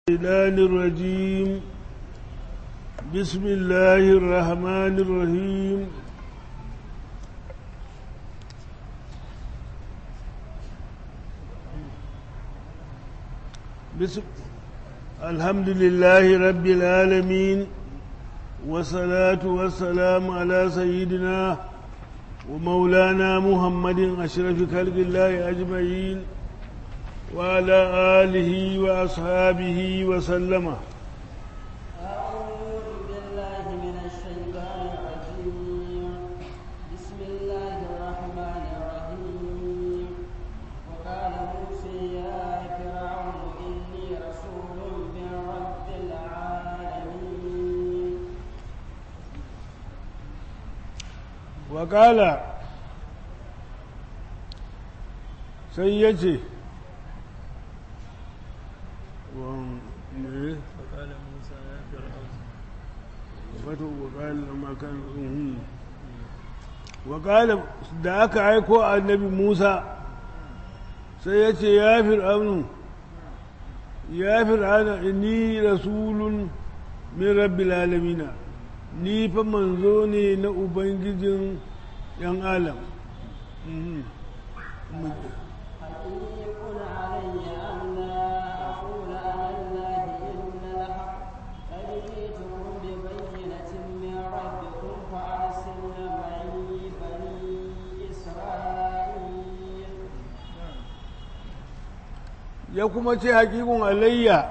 الشيطان الرجيم بسم الله الرحمن الرحيم بسم الحمد لله رب العالمين والصلاة والسلام على سيدنا ومولانا محمد أشرف خلق الله أجمعين وعلى آله وأصحابه وسلم أعوذ بالله من الشيطان الرجيم بسم الله الرحمن الرحيم وقال موسى يا فرعون إني رسول من رب العالمين وقال سيدي فقال موسى يا فرعون وقال لما كان وقال da aka aiko annabi Musa sai ya ce ya fir'aunu ya fir'auna inni rasulun min rabbil alamina ni fa manzo ne na ubangijin yan alam Mhm. حقيق علي أن لا أقول على الله إلا الحق قد جئتكم ببينة من ربكم فأرسلن معي بني إسرائيل ya kuma ce hakikun alayya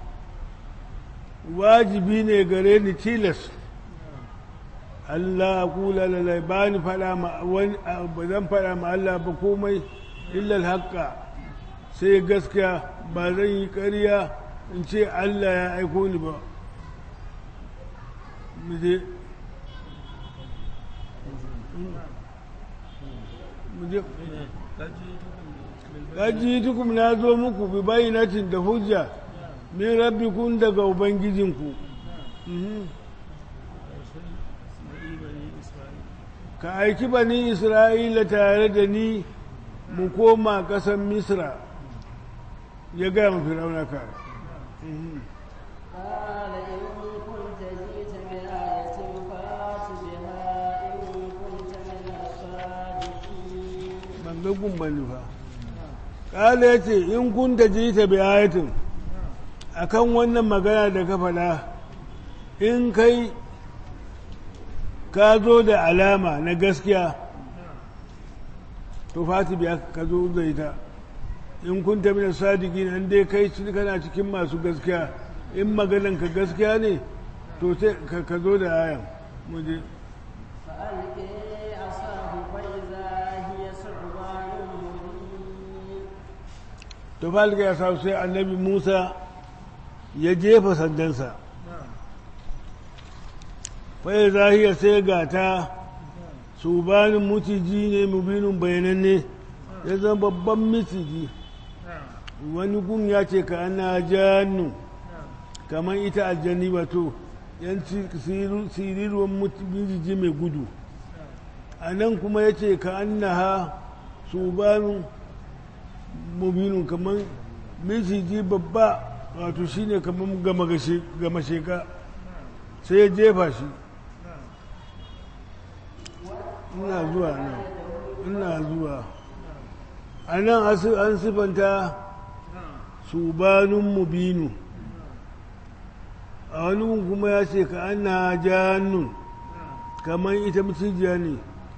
wajibi ne gare ni tilas Allah kula lalai ba ni fada ma wani ba zan fada ma Allah ba komai illal haƙƙa sai gaskiya ba zan yi ƙarya in ce Allah ya aiko ni ba mu je mu je Gaji tukum na zo muku bi bayyanatin da hujja min rabbikum daga ubangijinku Mhm. ka aiki bani isra'ila tare da ni mu koma ƙasar misra ya gaya mafi raunaka Mhm. قال إن كنت جئت بآية فأت بها إن كنت من الصادقين ban ga gumbani fa ƙala ya ce in kun ta ji ta bi ayatin akan wannan magana da ka faɗa in kai ka zo da alama na gaskiya to fati biya ka zo da ita in kun ta mina sadiki nan dai kai ci- kana cikin masu gaskiya in maganan ka gaskiya ne to sai ka ka zo da ayan mu je فألقي عصاه فإذا هي ثعبان مبين to falka ya sa sai annabi musa ya jefa sandansa fai zahiya sai gata su banin mutiji ne mubinin bayananne ya zama babban miciji wani gun ya ce ka ana jannu kamar ita aljanni wato yan siriruwan miciji mai gudu a nan kuma ya ce ka annaha su banin mubinin kamar miciji babba wato shine kamar gama sheka sai ya jefa shi ina zuwa nan ina zuwa a nan asi- an sifanta subanin mubinu a wani gun kuma ya ce ka ana jannun kamar ita macijiya ne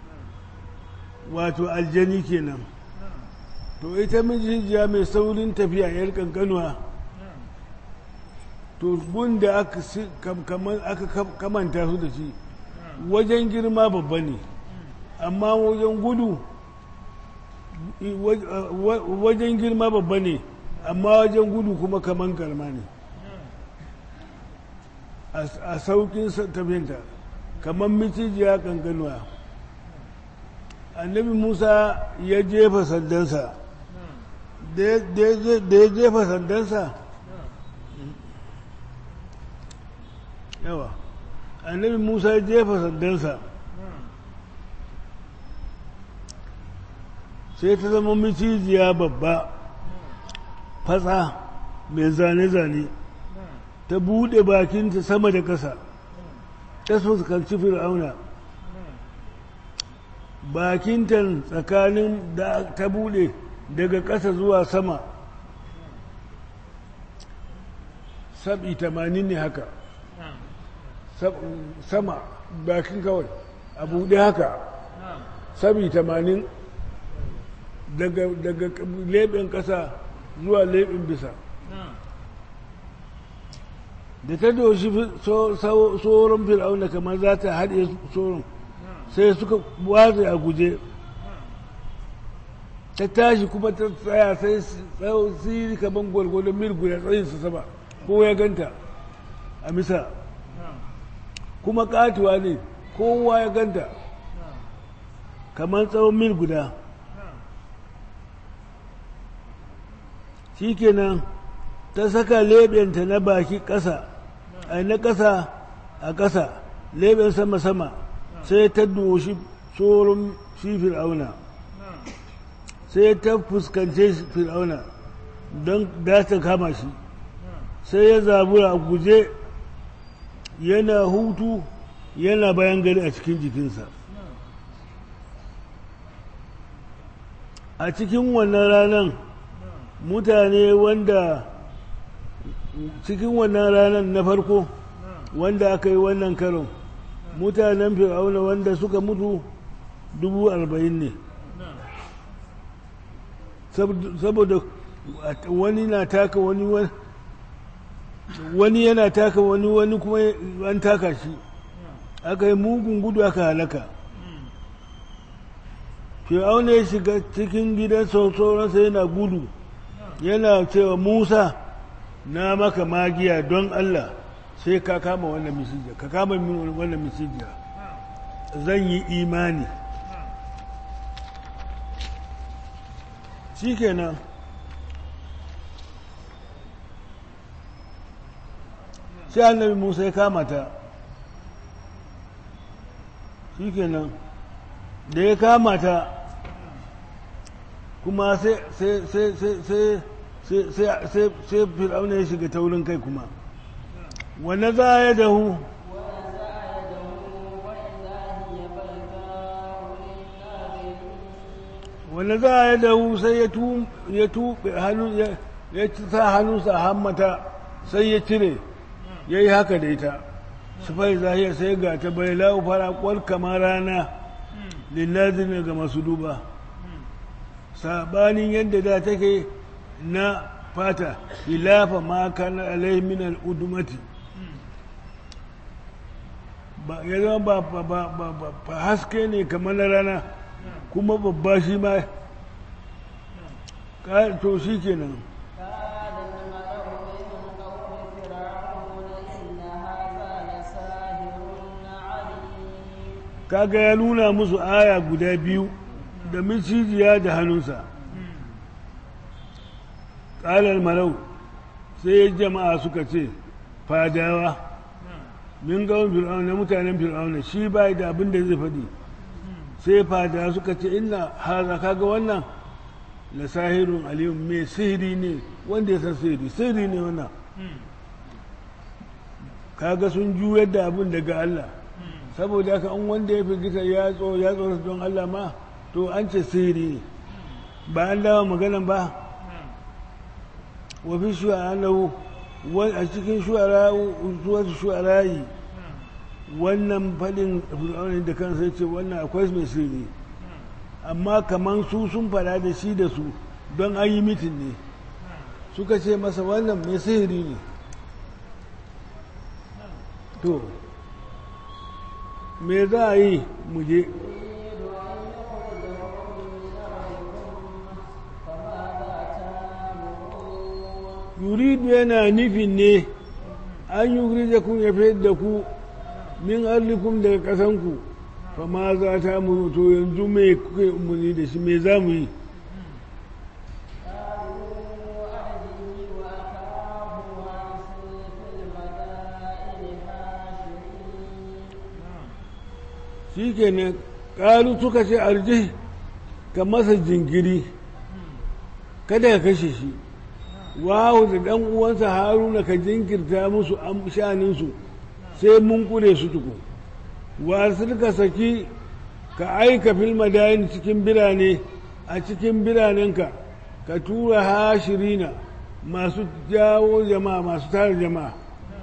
wato aljani kenan to ita mijijiya mai saurin tafiya yar kankanuwa to gunda aka si- kam- kaman- aka kam- kamanta su da shi wajen girma babba ne amma wajen gudu i- waj- a- wa- wajen girma babba ne amma wajen gudu kuma kaman karma ne a s- a saukin sa- tafinta kamar micijiya kankanuwa annabi musa ya jefa sandansa da ya- da ya da ya jefa sandansa yawa annabi musa ya jefa sandansa sai ta zama micijiya babba fatsa mai zane-zane ta buɗe bakinta sama da ƙasa ta fuskanci fir'auna bakinta tsakanin da ta buɗe daga ƙasa zuwa sama sabi tamanin ne haka sama bakin kawai a buɗe haka sabi tamanin daga leɓen ƙasa zuwa leɓen bisa da ta doshi tsoron fir'auna kamar za ta haɗe tsoron sai suka watsa a guje ta tashi kuma ta tsaya sai siri kamar gwargwadon mil guda tsayin su sama ko ya ganta a misa kuma katuwa ne kowa ya ganta kamar tsawon mil guda shikenan ta saka leɓenta na baki ƙasa a na ƙasa a ƙasa leɓen sama-sama sai ta doshi tsoron shi fir'auna sai ta fuskance fir'auna don da ta kama shi sai ya zabura a guje yana hutu yana bayan gari a cikin jikinsa a cikin wannan ranar mutane wanda cikin wannan ranar na farko wanda aka yi wannan karon mutanen fir'auna wanda suka mutu dubu arba'in ne saboda wani na taka wani wani yana taka wani wani kuma an taka shi aka yi mugun gudu aka halaka fir'auna ya shiga cikin gidan sauransa yana gudu yana cewa musa na maka magiya don allah sai ka kama wannan misijiya ka kama min wannan misijiya zan yi imani shi kenan sai annabi musa ya kama ta shi kenan da ya kama ta kuma sai sai fir'auna ya shiga taurin kai kuma wane za ya dahu wane za ya dahu sai ya tuɓe hannu ya sa hannunsa hammata sai ya cire ya yi haka da ita sufai zahiya sai ga ta bai la'u fara kwal kamar rana lillazi ga masu duba sabanin yadda da take na fata ilafa ma kana alaihi min al'udumati ba ya zama ba ba haske ne kamar na rana kuma babba shi ma to shi kenan kaga ya nuna musu aya guda biyu da micijiya da hannunsa ƙalar marau sai jama'a suka ce fadawa min gawon fir'auna mutanen fir'auna shi ba da abin da zai faɗi sai fadawa suka ce ina haza kaga wannan la sahirun aliyun mai sihiri ne wanda ya san sihiri sihiri ne wannan kaga sun juyar da abin daga Allah saboda haka an wanda ya firgita ya tsoro ya tsoro don Allah ma to an ce sihiri ne ba an dawa maganan ba wa fi shu'ara lahu a cikin shu'ara suwatu shu'arayi wannan faɗin fir'auni da kansa ya ce wannan akwai mai sirri amma kaman su sun fada da shi da su don an yi mitin ne suka ce masa wannan mai sihiri ne to me za a yi muje yuridu yana nufin ne an yi da kun ya fi da ku min arlikum daga ƙasanku fa ma za ta mu to yanzu mai kuke umarni da shi me za mu yi shi ke ne ƙalu suka ce arji ka masa jingiri kada ka kashe shi wahu da ɗan uwansa haruna ka jinkirta musu an shaninsu sai mun kure su tuku wasu ka saki ka aika fil madayin cikin birane a cikin biranenka ka tura hashirina masu jawo jama'a masu tara jama'a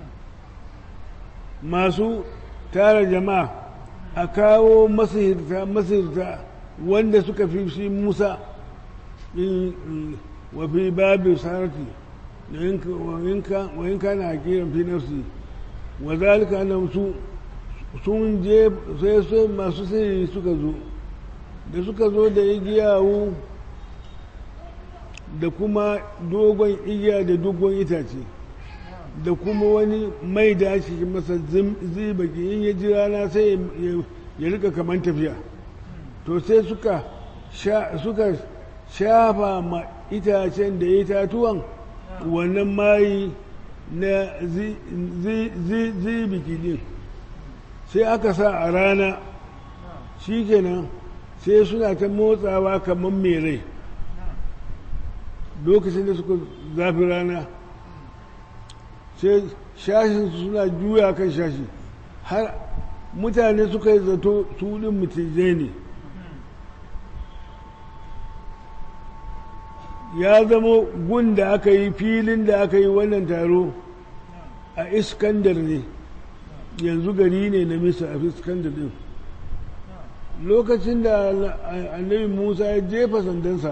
masu tara jama'a a kawo masihirta masihirta wanda suka fi shi musa wa fi babu sarati wa in kana hakiran fi nafsi wa zalika annam su sun je sai sai masu sirri suka zo da suka zo da igiyawu da kuma dogon igiya da dogon itace da kuma wani mai da ake masa zibaki in ya ji rana sai ya rika kaman tafiya to sai suka suka shafa ma itacen da itatuwan wannan mayi na zibiki din sai aka sa a rana shi kenan sai suna ta motsawa kamar mai rai lokacin da suka zafi rana sai shashinsu suna juya kan shashi har mutane suka yi zato tudin mutijai ne ya zama gun da aka yi filin da aka yi wannan taro a iskandar ne yanzu gari ne na misa a iskandar din lokacin da annabi musa ya jefa sandansa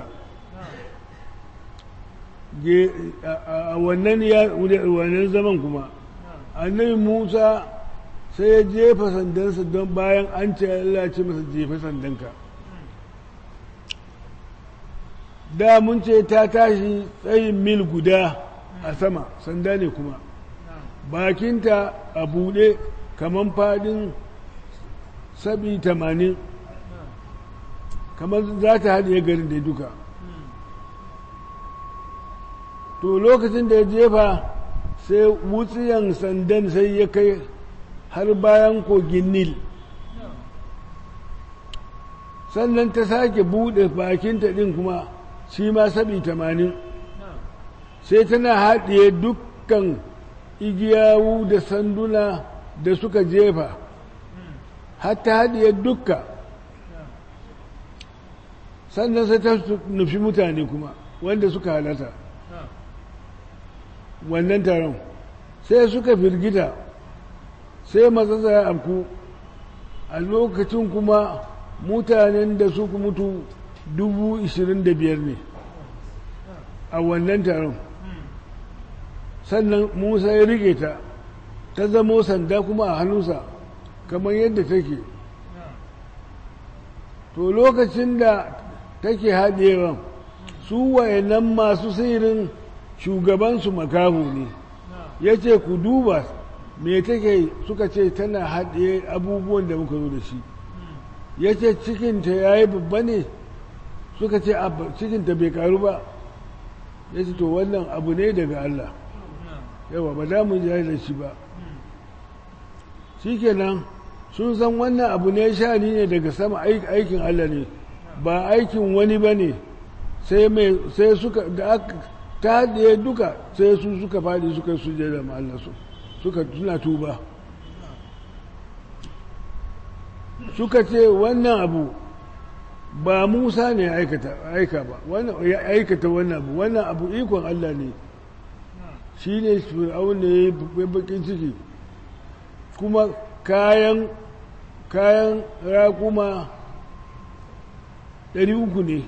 a wannan zaman kuma annabi musa sai ya jefa sandansa don bayan an ce Allah ce masa jefa sandanka da mun ce ta tashi tsayin mil guda a sama sanda ne kuma bakinta a buɗe kamar fadin sabi tamanin kamar za ta haɗe garin da duka to lokacin da ya jefa sai wutsiyan sandan sai ya kai har bayan kogin nil sannan ta sake buɗe bakinta ɗin kuma shi ma sabi tamanin sai tana haɗiye dukkan igiyawu da sanduna da suka jefa hatta haɗiye dukka sannan sai ta nufi mutane kuma wanda suka halata wannan taron sai suka firgita sai matsatsa ya afku a lokacin kuma mutanen da suka mutu dubu ishirin da biyar ne a wannan taron sannan musa ya rike ta ta zamo sanda kuma a hannunsa kamar yadda take to lokacin da take haɗewa su wayannan masu sirin shugabansu makahu ne ya ce ku duba me take suka ce tana haɗe abubuwan da muka zo da shi ya ce cikinta ya yi babba ne suka ce cikinta bai karu ba ya ce to wannan abu ne daga Allah yawa ba za mu jari da shi ba shi kenan sun san wannan abu ne shani ne daga sama aikin Allah ne ba aikin wani ba ne sai suka da aka ta haɗe duka sai su suka faɗi suka yi sujada ma Allah su suka tuna tuba suka ce wannan abu ba Musa ne aika ba ya aikata wannan abu wannan abu ikon Allah ne shi ne fir'aun ne ya yi bakin ciki kuma kayan kayan raƙuma ɗari uku ne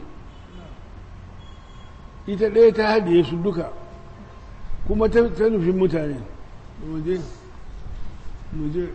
ita ɗaya ta haɗe su duka kuma ta nufin mutane muje muje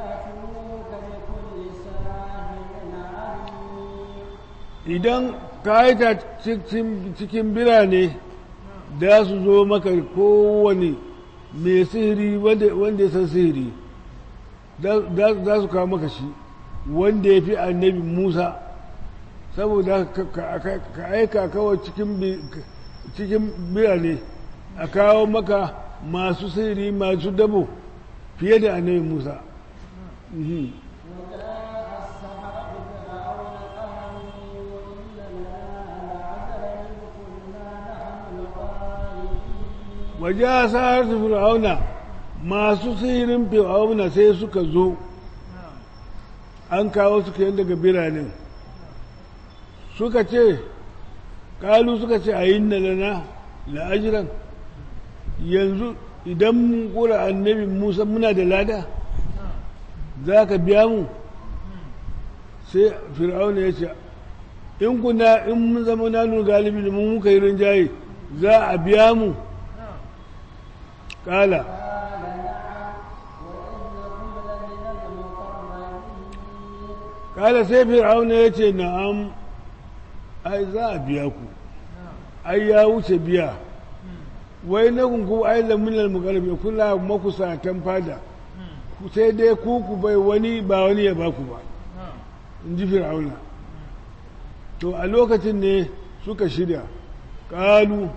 idan ka aika cikin birane da su zo maka kowane mai sihiri wanda ya san sihiri za su kawo maka shi wanda ya fi annabi musa saboda ka aika kawai cikin birane a kawo maka masu sihiri masu dabo fiye da annabi musa waje a sa'ar fir'auna masu sihirin fir'auna sai suka zo an kawo suka yin daga biranen suka ce kalu suka ce a yi lana la'ajiran yanzu idan mun kura annabi musa muna da lada za ka biya mu sai fir'auna ya ce in kuna in mun zama nanu galibi da mun muka yi rinjaye za a biya mu kala kala sai fir'auna ya ce na'am ai za a biya ku ai ya wuce biya wai na kunku ai lamunan mukarrabi kula makusatan fada sai dai ku ku bai wani ba wani ya baku ba in ji fir'auna to a lokacin ne suka shirya ƙalu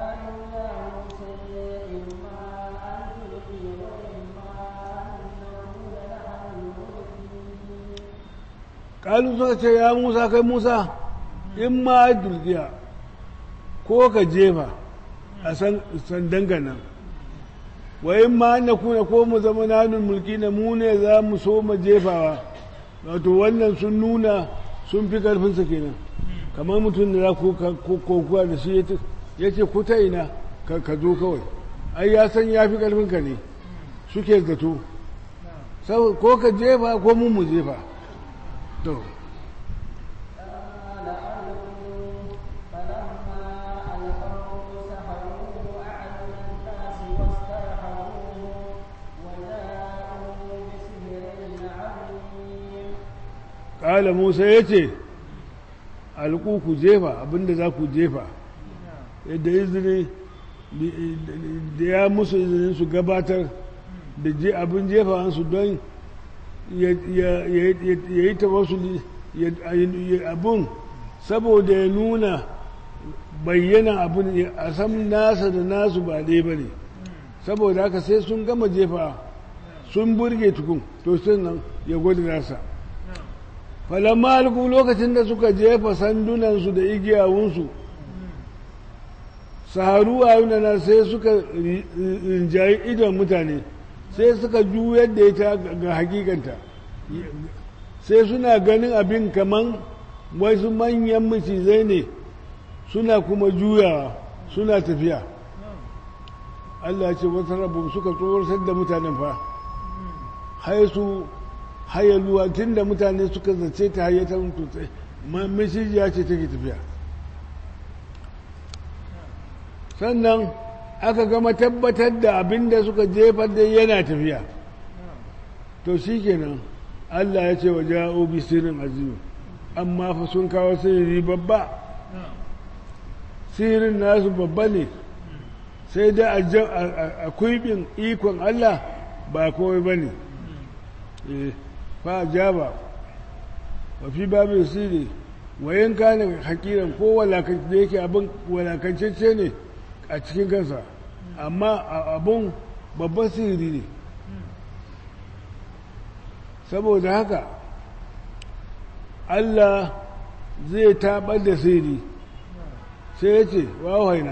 ƙalu suka ce ya musa kai musa in ma dulgiya ko ka jefa a sandan nan wa in ma na kuna ko mu zama nanun mulki na mu ne za mu so mu jefawa wato wannan sun nuna sun fi karfinsa kenan kamar mutum da za ku kokuwa da shi ya ce ku ta ina ka zo kawai ai ya san ya fi karfinka ne suke zato ko ka jefa ko mu mu jefa to ƙala musa ya ce alƙu ku jefa abinda za ku jefa yadda izini da ya musu izinin su gabatar da abin jefawansu don ya yi tawassuli abin saboda ya nuna bayyana abin a san nasa da nasu ba ɗaya ba ne saboda haka sai sun gama jefa sun burge tukun to sai nan ya gwada nasa falamma alku lokacin da suka jefa sandunansu da igiyawunsu saharu a yunana sai suka rinjayi idon mutane sai suka juyar da ita ga hakikanta sai suna ganin abin kaman wasu manyan macizai ne suna kuma juyawa suna tafiya Allah ce wata rabu suka tsoratar da mutanen fa haisu hayaluwa tun da mutane suka zace ta hayyatar tutsai mashijiya ce take tafiya sannan aka gama tabbatar da abin da suka jefar da yana tafiya to shi kenan allah ya ce wa ja'o bi sirrin azimi amma fa sun kawo sirri babba sirrin nasu babba ne sai da a kuibin ikon allah ba kowai ba ne fa jaba wa fi babin sirri wayan kana hakiran ko da yake abin walakancece ne a cikin kansa amma abun babban sirri ne saboda haka Allah zai taɓar da sirri sai ya ce wawaina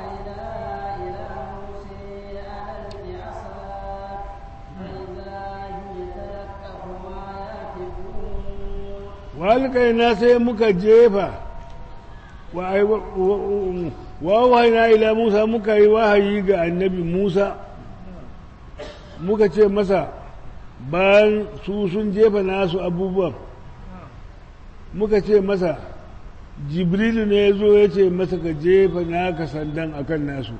walƙaina sai muka jefa wawaina ila musa muka yi wahayi ga annabi musa muka ce masa bayan su sun jefa nasu abubuwan muka ce masa jibrilu ne ya zo ya ce masa ka jefa naka sandan akan nasu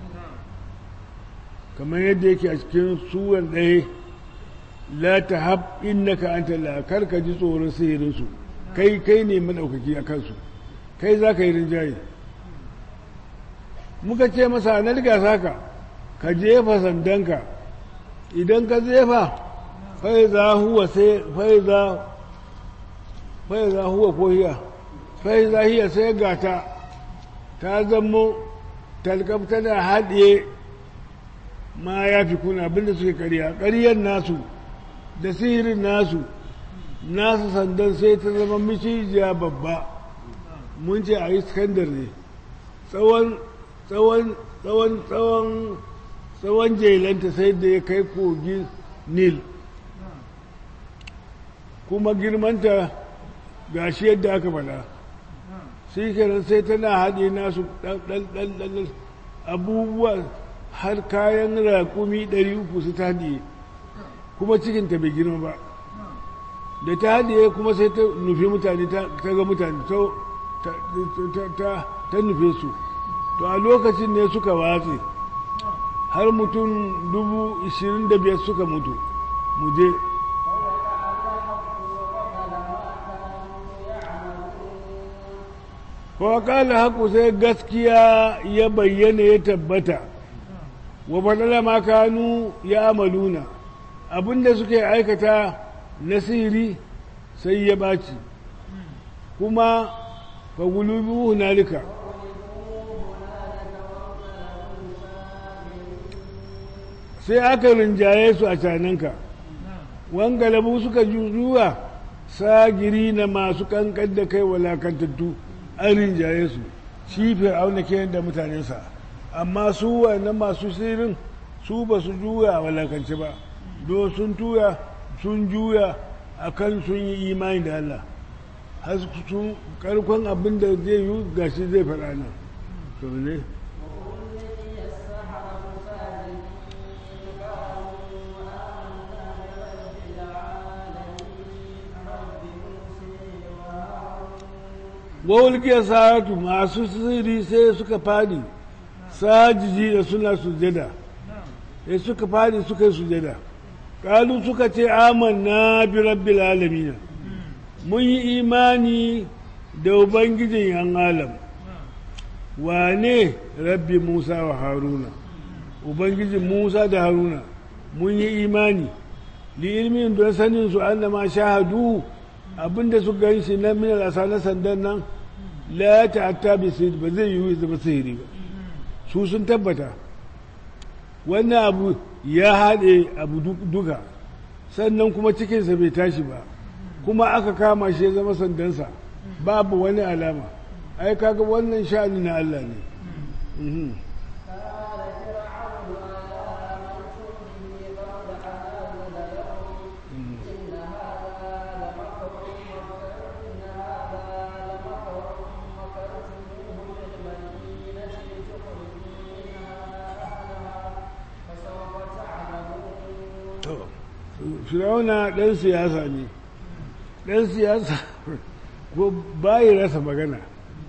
kamar yadda yake a cikin suwar ɗaya la ta hab innaka anta la kar ka ji tsoron sihirinsu kai kai ne madaukaki a kansu kai za ka yi rinjaye muka ce masa na riga saka ka jefa sandanka idan ka jefa fai za huwa sai fai za fai za huwa ko hiya fai za hiya sai gata ta zamo talkaf tana haɗiye ma ya fi kuna abinda suke ƙarya ƙaryar nasu da sihirin nasu nasu sandan sai ta zama micijiya babba mun ce a iskandar ne tsawon tsawon tsawon tsawon tsawon jelanta sai da ya kai kogin nil kuma girmanta ga shi yadda aka faɗa shi kenan sai tana haɗe nasu ɗan abubuwa har kayan raƙumi ɗari uku su ta haɗe kuma cikinta bai girma ba da ta haɗe kuma sai ta nufi mutane ta ga mutane ta nufe su to a lokacin ne suka watse har mutum dubu ishirin da biyar suka mutu mu je kala haku sai gaskiya ya bayyana ya tabbata wa faɗala ma kanu ya amaluna abinda suke aikata na sihiri sai ya ɓaci kuma fagulubi hunalika sai aka rinjaye su a cananka wangalabu suka juwa sagiri na masu kankan da kai walakantattu an rinjaye su shi fir'auna ke da mutanensa amma su wannan masu sirrin su ba su juya a walakance ba do sun tuya sun juya a kan sun yi imani da Allah har sun karkon abin da zai yi gashi zai faɗa nan to ne wawulkiyar sa'atu masu sirri sai suka fadi sajiji da suna sujada sai suka fadi suka yi sujada kalu suka ce amanna bi rabbil alamin mun yi imani da ubangijin yan alam wane rabbi musa wa haruna ubangijin musa da haruna mun yi imani li ilmin don sanin su annama shahadu abinda su gan shi na minar asa na sandan nan la ta'atta bi sihir ba zai yi zama sihiri ba su sun tabbata wannan abu ya haɗe abu duka sannan kuma cikinsa bai tashi ba kuma aka kama shi ya zama sandansa babu wani alama ai kaga wannan sha'ani na Allah ne Firauna ɗan siyasa ne ɗan siyasa ko bayi rasa magana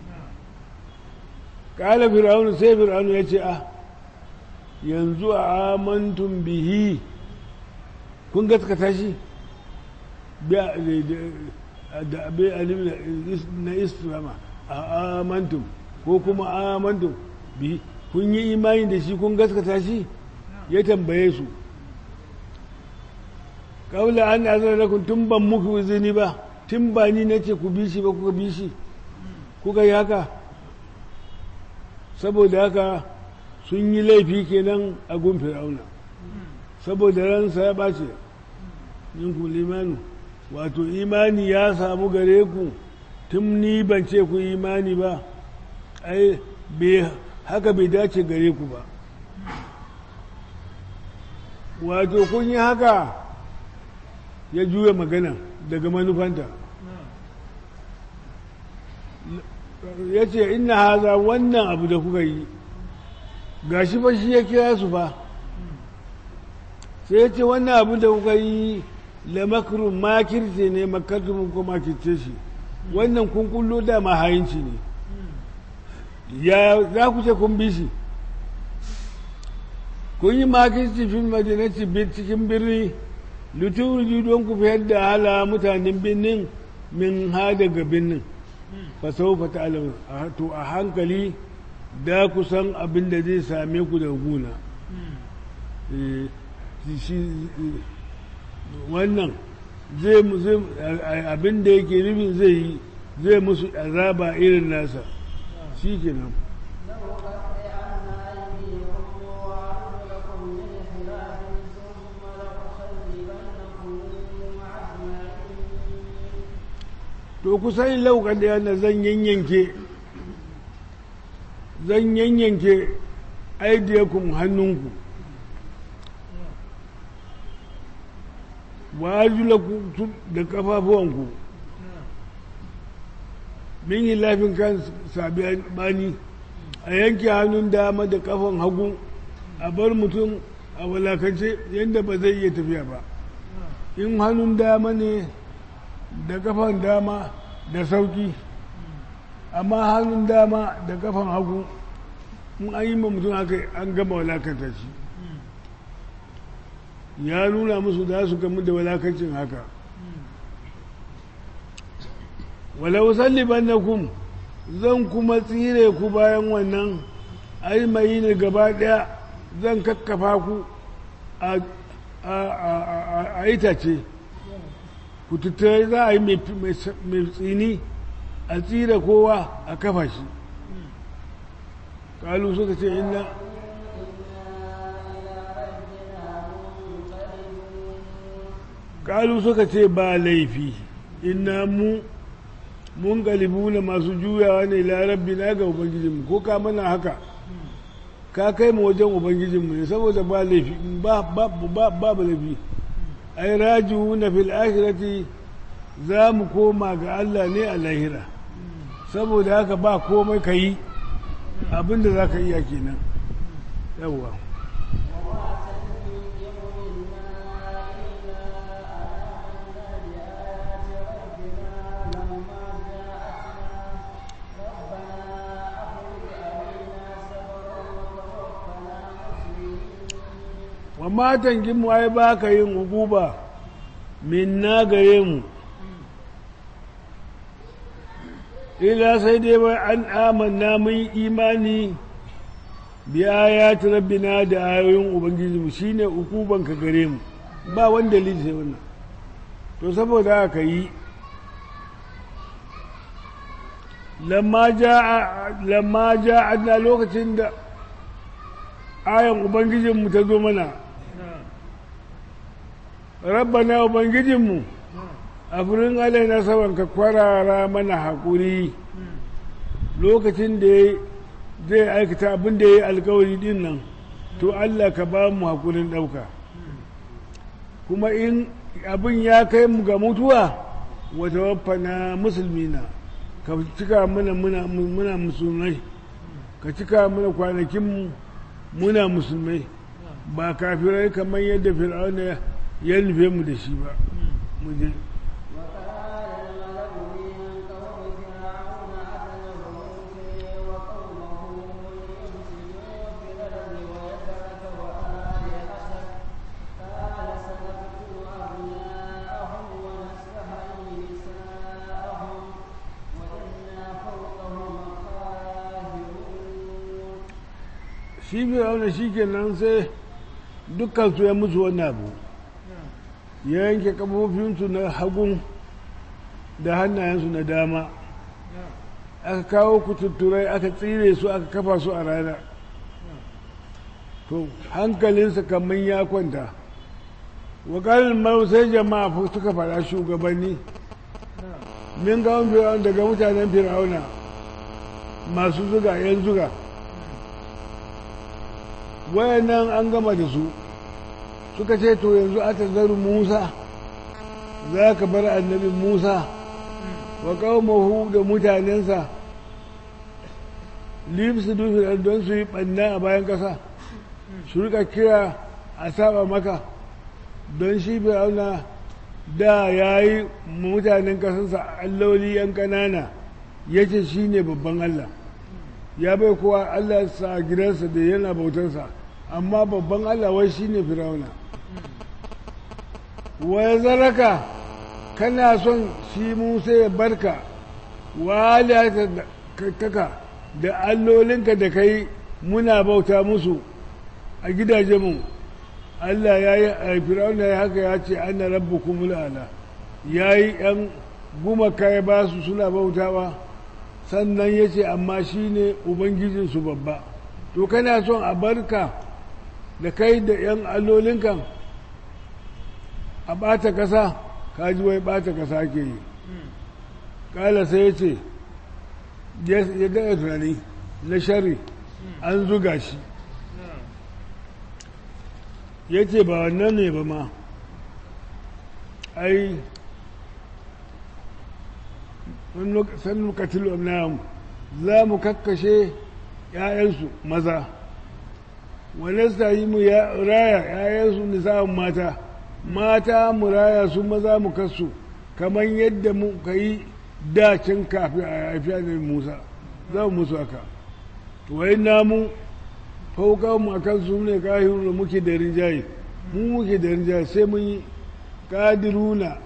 ƙala fir'aunu sai fir'aunu ya ce a yanzu a amantun bihi kun gaskata shi da abin alim na islama a amantum ko kuma amantum bihi kun yi imani da shi kun gaskata shi ya tambaye su kawula an azar lakum tun ban muku izini ba tun ba ni nace ku bi shi ba kuka bi shi kuka yi haka saboda haka sun yi laifi kenan a gun fir'auna saboda ransa ya ɓace ku limanu wato imani ya samu gare ku tun ni ban ce ku imani ba ai haka bai dace gare ku ba wato kun yi haka ya juya magana daga manufanta ya ce ina haza wannan abu da kuka yi gashi fa shi ya kira su fa sai ya ce wannan abu da kuka yi la makarun makirce ne makartumin ko makirce shi wannan kun kullo da mahayinci ne ya za ku ce kun bi shi kun yi makirci fil madinati cikin birni liturji don ku fiyar da hala mutanen birnin min ha daga birnin fasau fata alamu to a hankali da ku san abin da zai same ku da guna wannan zai abin da yake nufin zai yi zai musu azaba irin nasa shi kenan to ku sani laukan da yana zan yanyanke zan yanyanke aidiyakum hannunku wa arjulakum da kafafuwanku min yi lafin kan sabi bani a yanke hannun dama da kafan hagu a bar mutum a walakance yadda ba zai iya tafiya ba in hannun dama ne da kafan dama da sauki amma hannun dama da kafan hagu in an yi ma mutum haka an gama walakanta shi ya nuna musu za su gamu da walakancin haka walau salliban na kum zan kuma tsire ku bayan wannan aimayi ne gaba daya zan kakkafa ku a itace ku tattare za a yi mai tsini a tsira kowa a kafa shi kalu suka ce inna kalu suka ce ba laifi inna mu mun galibu na masu juyawa ne larabbi na ga ubangijinmu ko ka mana haka ka kai mu wajen ubangijinmu ne saboda ba laifi ba ba laifi ai rajihu na fil akhirati za mu koma ga Allah ne a lahira saboda haka ba komai ka yi abinda za ka iya kenan yawwa wa matan gimu ai ba ka yin hukuba min na gare mu ila sai dai bai an amanna mun imani bi ayati rabbina da ayoyin ubangiji mu shine ukuban ka gare mu ba wanda dalili sai wannan to saboda haka yi lamma ja'a lamma ja'a lokacin da ayan ubangijin mu ta zo mana rabbana ubangijinmu a furin alaina saban ka kwarara mana haƙuri lokacin da zai aikata abin da ya yi alkawari din nan to Allah ka ba mu haƙurin ɗauka kuma in abin ya kai mu ga mutuwa wata wafana musulmina ka cika mana muna musulmai ka cika mana kwanakinmu muna musulmai ba kafirai kamar yadda fir'auna ya nufe mu da shi ba mu je shi fir'auna shi kenan sai dukkan su ya musu wannan abu ya yanke kafofinsu na hagun da hannayensu na dama aka kawo kututturai aka tsire su aka kafa su a rana to hankalinsa kamar ya kwanta wakalin mau sai jama'a suka faɗa shugabanni min gawon fir'auna daga mutanen fir'auna masu zuga yan zuga wayannan an gama da su suka ce to yanzu aka zaru musa za ka bar annabi musa wa qaumahu da mutanensa libsu dufi don su yi ɓanna a bayan ƙasa su rika kira a saba maka don shi fir'auna da ya yi mutanen ƙasarsa alloli yan ƙanana ya ce shi ne babban allah ya bai kowa allah sa a gidansa da yana bautarsa amma babban allah wai shi ne fir'auna wa zaraka kana son shi musa ya barka wa kaka da allolinka da kai muna bauta musu a gidajenmu Allah ya yi a fir'auna ya haka ya ce ana rabu kumulala ya yi ‘yan gumaka ya ba su suna bautawa sannan ya ce amma shi ne ubangijinsu babba to kana son a barka da kai da ‘yan allolinkan a ɓata ƙasa kaji wai ɓata ƙasa ke yi ƙala sai ya ce ya daɗa tunani na shari an zuga shi ya ce ba wannan ne ba ma ai sannu katilu amnahum za mu kakkashe ‘ya'yansu maza wane yi mu raya ‘ya'yansu nisa'un mata mata mu raya su maza mu kasu kamar yadda muka yi dacin kafin a haifi annabi musa za mu musu haka to wai namu fauka mu akan su ne kahiru da muke da rinjaye mu muke da rinjaye sai mun yi kadiruna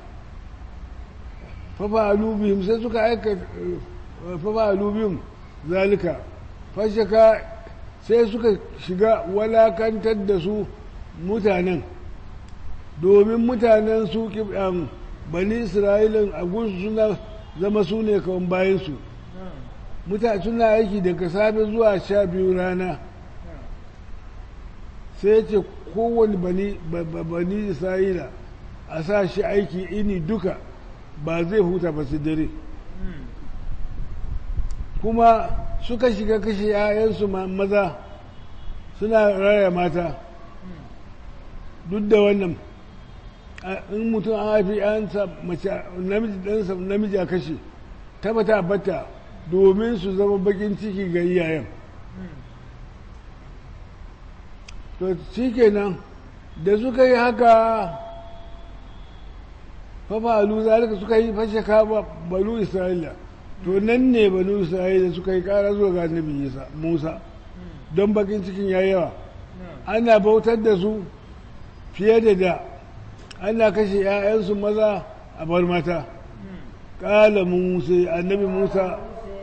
fafa alubihim sai suka aika fafa alubihim zalika fashaka sai suka shiga walakantar da su mutanen domin mutanen su bani isra'ilin a gunsu suna zama su ne kawai bayansu mutane suna aiki daga safe zuwa sha biyu rana sai ce kowane bani bani isra'ila a sa shi aiki ini duka ba zai huta ba su dare kuma suka shiga kashe 'ya'yansu maza suna raya mata duk da wannan in mutum an haifi 'yansa mace namiji ɗansa namiji a kashe tabbata bata domin su zama bakin ciki ga iyayen to shi kenan da suka yi haka fafalu zalika suka yi fashe kaba banu isra'ila to nan ne banu isra'ila suka yi kara zuwa ga annabi musa don bakin cikin ya yawa ana bautar da su fiye da da ana kashe 'ya'yansu maza a bar mata ƙala musa annabi musa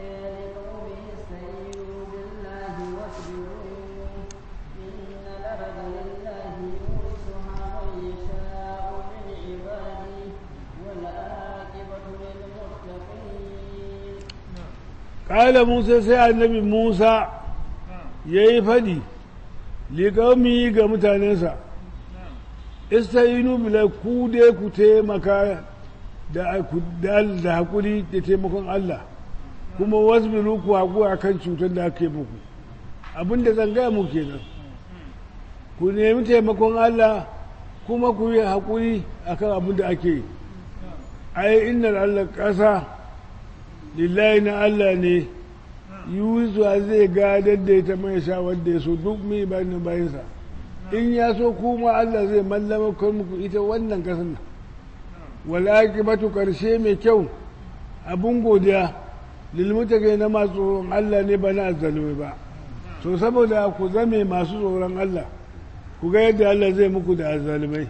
ƙala musa sai annabi musa ya yi faɗi liƙaumi ga mutanensa istayinu bila ku dai ku taimaka da haƙuri da taimakon Allah kuma wasbiru ku haƙu a kan cutar da aka yi muku abinda zan gaya mu kenan ku nemi taimakon Allah kuma ku yi haƙuri a kan abin da ake yi ai inna Allah ƙasa lillahi na Allah ne yuzuwa zai gadar da ita mai sha wanda ya so duk mai bayan bayansa in ya so kuma Allah zai mallama muku ita wannan ƙasar nan wal'aqibatu karshe mai kyau abun godiya lilmutaqi na masu tsoron Allah ne ba na azzalumai ba to saboda ku zame masu tsoron Allah ku ga yadda Allah zai muku da azzalumai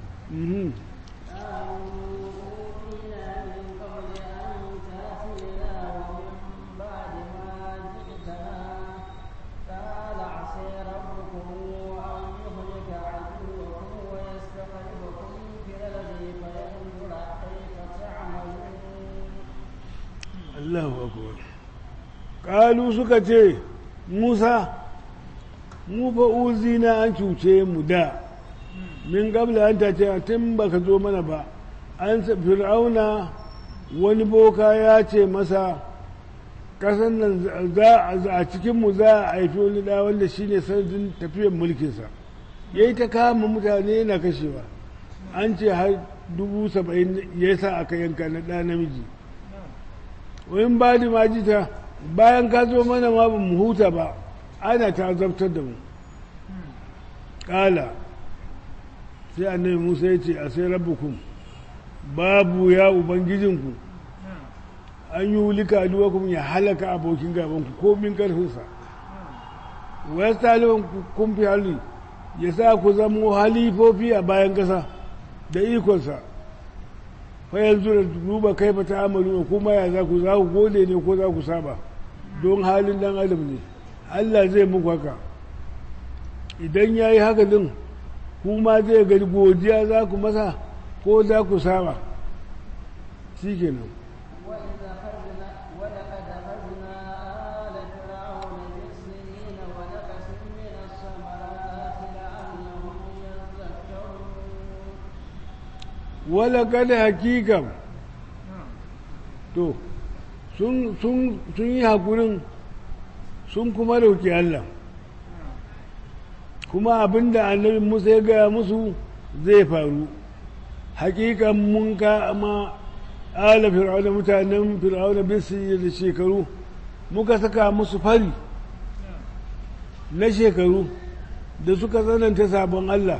Allahu akbar kalu suka ce Musa mu fa uzina an cuce mu da min gabla an ta ce tun baka zo mana ba an fir'auna wani boka ya ce masa kasan nan za a cikin mu za a haifi wani da wanda shine sanadin tafiyar mulkinsa yayi ta kama mutane yana kashewa an ce har dubu saba'in ya sa aka yanka na ɗa namiji wani ba da majita bayan ka zo mana ma ba mu huta ba ana ta zabtar da mu ƙala sai annabi musa ya ce a sai rabbukum babu ya ubangijinku an yi wulika aduwakum ya halaka abokin gabanku ko min karfinsa wasu taliban kun fi hali ya sa ku zamo halifofi a bayan ƙasa da ikonsa fa yanzu da duba kai fa ta amalu kuma ya za ku za ku gode ne ko za ku saba don halin dan adam ne Allah zai muku haka idan ya yi haka din kuma zai gani godiya za ku masa ko za ku saba shi kenan wala kada hakikan to sun yi haƙurin sun kuma dauki Allah kuma abinda annabi musa ya gaya musu zai faru hakikan mun ka ma ala fir'auna mutanen fir'auna bisu da shekaru muka saka musu fari na shekaru da suka tsananta sabon Allah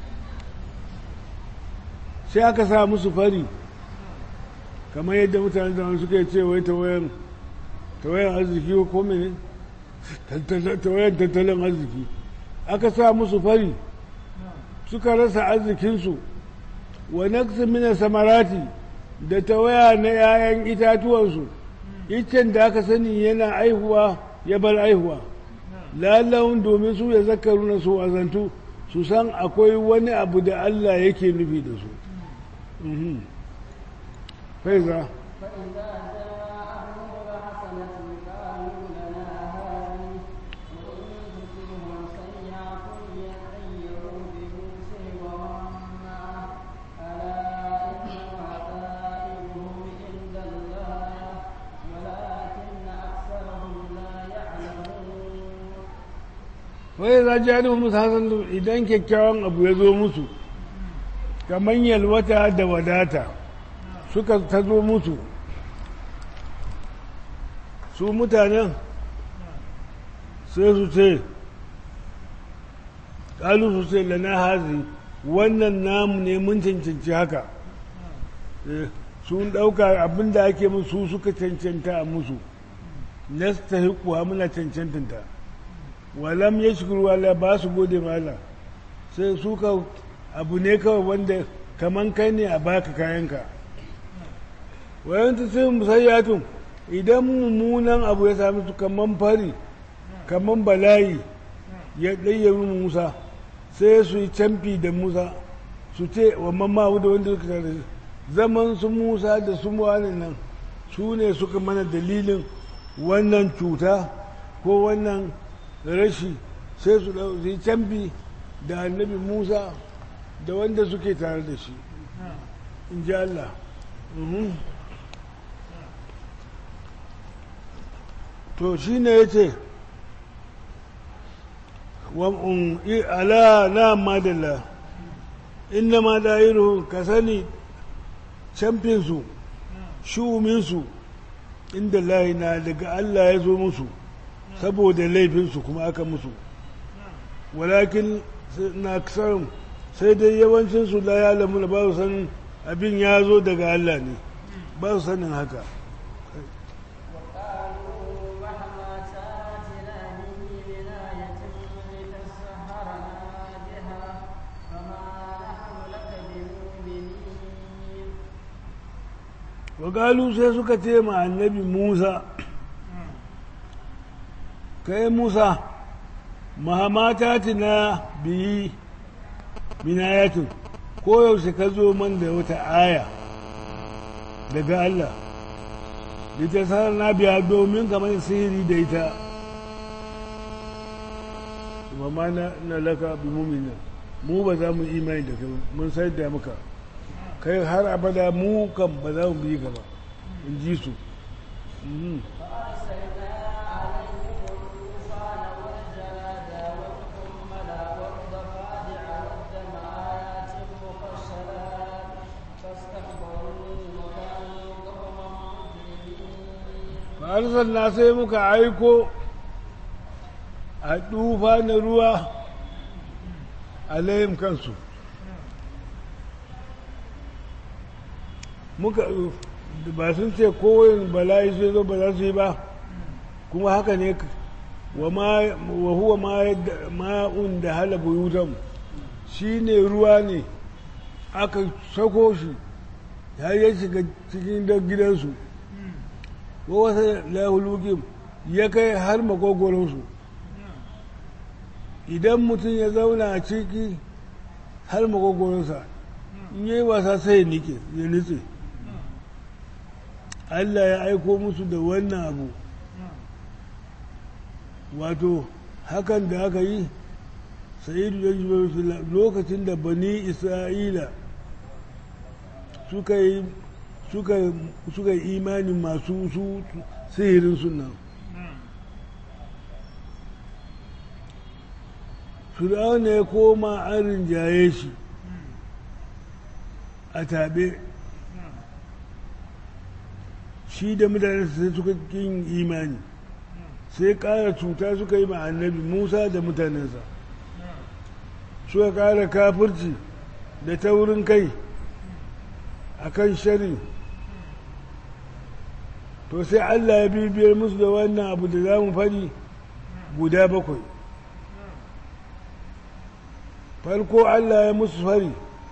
sai aka sa musu fari kamar yadda mutane da suka ce wai tawayan tawayan arziki ko mene tawayan tattalin arziki aka sa musu fari suka rasa arzikinsu wa naqsi min samarati da tawaya na 'ya'yan itatuwansu iccen da aka sani yana aihuwa ya bar aihuwa lalawun domin su ya zakaru na su azantu su san akwai wani abu da Allah yake nufi da su faiza فإذا جاءهم الحسنة قالوا لنا هذه وإن تصبهم سيئة يطيروا بموسى ومن معه ألا إنما طائرهم عند الله ولكن أكثرهم لا يعلمون wai za ji hannun musu hasan idan kyakkyawan abu ya zo musu kamar yalwata da wadata suka ta zo musu su mutanen sai su ce ƙalu su ce lana hazi wannan namu ne mun cancanci haka Eh, sun ɗauka abin da ake musu suka cancanta a musu nasta hikuwa muna cancantanta walam ya shukuru wala ba su gode ma Allah sai su ka abu ne kawai wanda kaman kai ne a baka kayanka wayan ta sai musayyatun idan mummunan abu ya sami su kaman fari kaman bala'i ya ɗayyaru musa sai su yi camfi da musa su ce wa mamma da wanda suka tare zaman su musa da su wani nan su ne suka mana dalilin wannan cuta ko wannan rashi sai su ɗau- su yi camfi da annabi musa da wanda suke tare da shi in ji Allah Mhm. to shi ne ya ce ala na madalla inna ma da'iruhu ka sani camfinsu shuminsu inda layi na daga Allah ya zo musu saboda laifinsu kuma aka musu walakin na kasarun sai dai yawancinsu la ya lamu ba su sanin abin ya zo daga Allah ne ba su sanin haka وقالوا مهما تاتنا به من آية لتسحرنا بها فما نحن لك بمؤمنين wagalu sai suka ce ma annabi musa kai musa mahamata na biyi binayatin koyaushe ka zo man da wata aya daga Allah litasar na biya domin kamar sihiri da ita wa ma na na laka bi mumina mu ba za mu imani da kai ba, mun sai da muka kai har abada mu kan ba za mu bi ka ba in ji su Mhm. فأرسلنا عليهم الطوفان والجراد والقمل والضفادع والدم آيات مفصلات فاستكبروا وكانوا قوما مجرمين na sai muka aiko a tufa na ruwa a layin kansu muka ba sun ce kowane bala'i sai zo ba za su yi ba kuma haka ne wa ma- wa huwa ma yadda- ma'un da hala buyutan shi ne ruwa ne aka sako shi har ya shiga cikin da gidansu ko wata lahulukin ya kai har makogoronsu idan mutum ya zauna a ciki har makogoronsa in yi wasa sai ya nike ya nitse Allah ya aiko musu da wannan abu wato hakan da aka yi sa'idu ya jibar lokacin da bani isra'ila suka yi suka suka yi imani masu su sihirin sunan fir'auna ya koma an rinjaye shi a taɓe shi da mutane sai suka kin imani sai ƙara cuta suka yi ma annabi musa da mutanensa suka ƙara kafirci da taurin kai a kan shari to sai allah ya bibiyar musu da wannan abu da za mu faɗi guda bakwai farko allah ya musu fari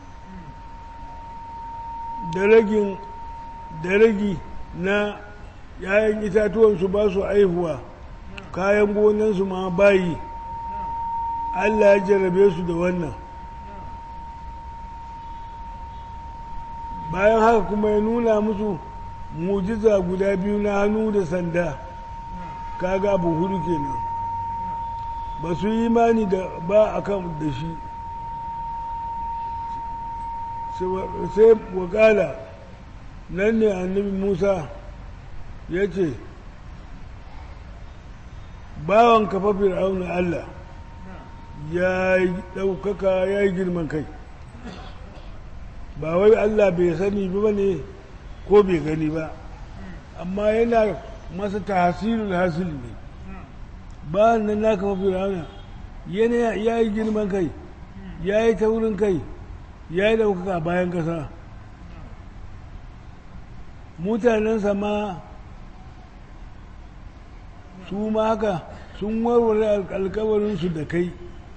da ragin da ragi na ‘ya'yan itatuwansu ba su aihuwa kayan gonansu ma bayi Allah ya jarabe su da wannan bayan haka kuma ya nuna musu mujiza guda biyu na hannu da sanda kaga abu hudu kenan ba su yi imani da ba a kan da shi sai wakala nan ne annabi musa ya ce bawan kafa fir'auna allah ya yi ɗaukaka ya yi girman kai ba wai allah bai sani ba ne ko bai gani ba amma yana masa tahsilul hasil ne ba nan na kafa fir'auna yana ya yi girman kai ya yi taurin kai ya yi ɗaukaka bayan ƙasa mutanensa ma su ma haka sun warware alkawarinsu da kai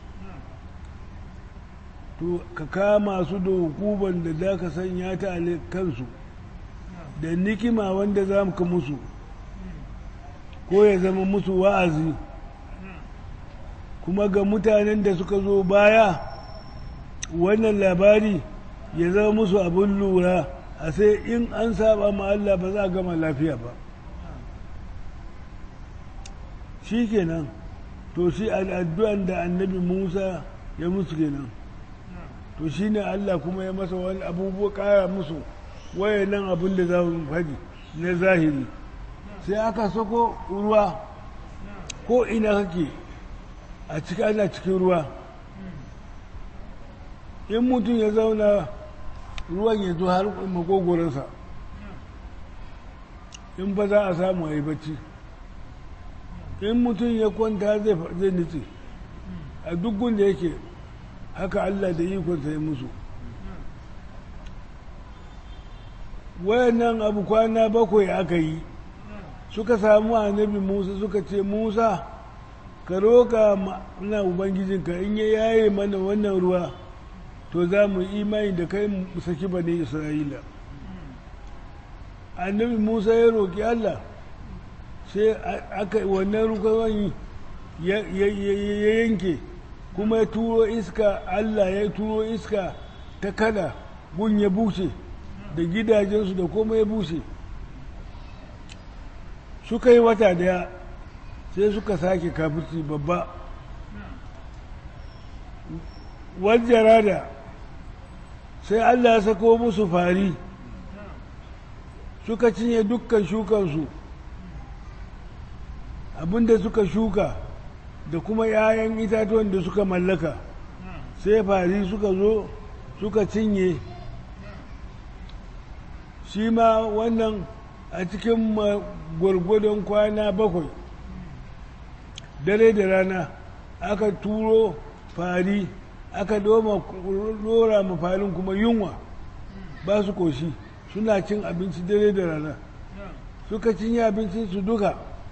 to ka kama su da hukuban da za ka sanya ta a kansu da nikima wanda za ka musu ko ya zama musu wa'azi kuma ga mutanen da suka zo baya wannan labari ya zama musu abin lura a sai in an saba ma Allah ba za a gama lafiya ba shi kenan to shi al'addu'an da annabi musa ya musu kenan to shi ne Allah kuma ya masa wani abubuwa kara musu wayannan abin da za mu faɗi na zahiri sai aka sako ruwa ko ina kake a cikin ana cikin ruwa in mutum ya zauna ruwan ya zo har makogoransa in ba za a samu a yi bacci in mutum ya kwanta zai nutse a duk da yake haka Allah da ikonsa ya musu wayannan abu kwana bakwai aka yi suka samu annabi musa suka ce musa ka roka na ubangijinka in ya yaye mana wannan ruwa to za mu imani da kai mu saki bane isra'ila annabi musa ya roƙi allah sai aka wannan rukawan ya yanke kuma ya turo iska allah ya turo iska ta kada gun ya bushe da gidajensu da kuma ya bushe suka yi wata daya sai suka sake kafirci babba wajen sai Allah ya sako musu fari suka cinye dukkan shukansu abinda suka shuka da kuma 'ya'yan itatuwan da suka mallaka sai fari suka zo suka cinye shi ma wannan a cikin gwargwadon kwana bakwai dare da rana aka turo fari aka doma dora mafarin kuma yunwa ba su koshi suna cin abinci dare da rana suka cinye abincin su duka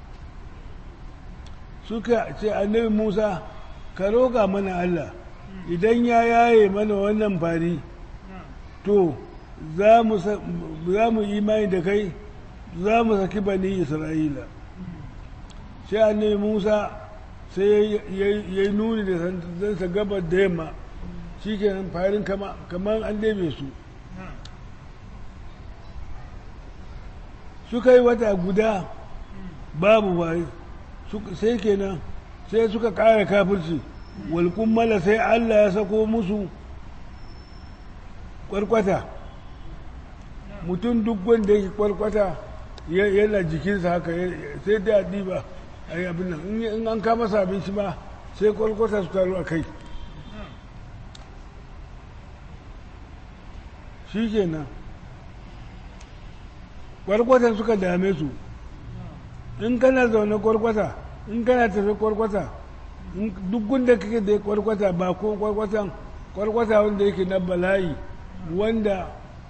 suka ce annabi musa ka roƙa mana allah idan ya yaye mana wannan fari to za mu imani da kai za mu saki bani isra'ila sai annabi musa sai ya yi nuni da sandansa gabar da yamma shi ke farin kamar an dabe su suka yi wata guda babu bayi sai kenan sai suka ƙara kafirci walƙummala sai allah ya sako musu kwarkwata mutum duk wanda yake kwarkwata yana jikinsa haka sai da diba a yi abin nan in an kama sa abinci ma sai kwarkwata su taru a kai shi kenan kwarkwatan suka dame su in kana zaune kwarkwata in kana tafi kwarkwata in- duk gunda kake da kwarkwata ba ko kwarkwatan kwarkwata wanda yake na bala'i wanda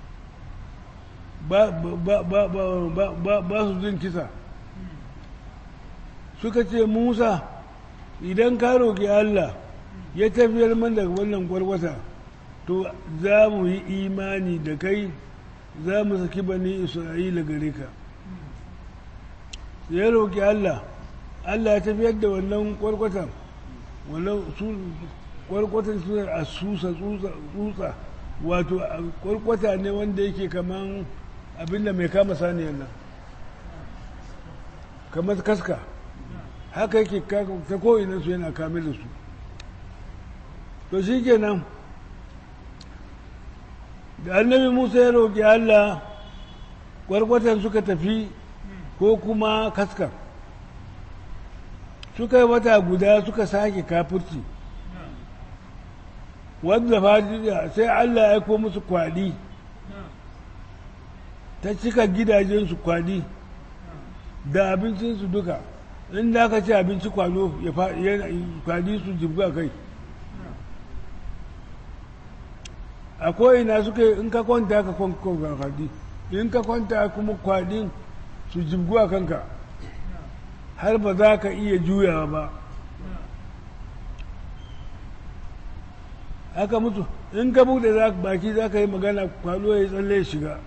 ba ba ba ba ba ba ba su jin kisa suka ce musa idan ka roƙi allah ya tafiyar man daga wannan kwarkwata to za mu yi imani da kai za mu saki bani isra'ila gare ka ya roƙi allah allah ya tafiyar da wannan kwarkwatan wannan su kwarkwatan su a susa tsutsa tsutsa wato a- kwarkwata ne wanda yake kaman abinda mai kama saniyar nan kamar kaska haka yake ka- ta ko'ina su yana kame da su to shi kenan da annabi musa ya roƙi allah kwarkwatan suka tafi ko kuma kaskar suka yi wata guda suka sake kafurci wadda fadiya sai allah ya aiko musu kwadi ta cika gidajensu kwadi da abincinsu duka inda aka ci abinci kwado ya fa- yana- kwadi su jibga kai a ko'ina suka yi in ka kwanta ka kwanta kwadi in ka kwanta kuma kwadin su jibgu a kanka har ba za ka iya juyawa ba haka mutu in ka buɗe za- baki za ka yi magana kwado ya yi tsalle ya shiga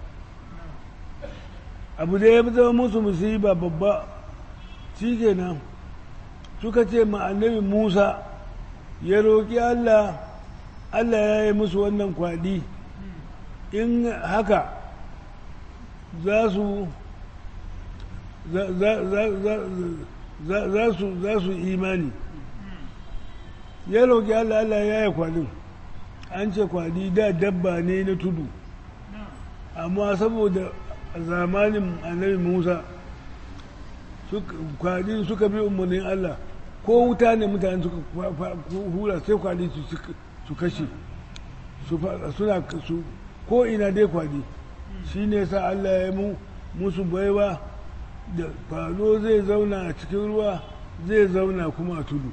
abu da ya zama musu musiba babba shi kenan suka ce ma annabi musa ya roƙi allah allah ya yi musu wannan kwaɗi in haka za su za- za- za- za- za- za su za su imani ya roƙi allah allah ya yi kwaɗin an ce kwaɗi da dabba ne na tudu amma saboda a zamanin annabi musa suka- kwaɗi suka bi umarnin allah ko wuta ne mutane suka fa- fa- hura sai kwaɗi su cik- su kashe su fa- suna su ko ina dai kwaɗi shi ne sa allah ya mu musu baiwa da falo zai zauna a cikin ruwa zai zauna kuma a tudu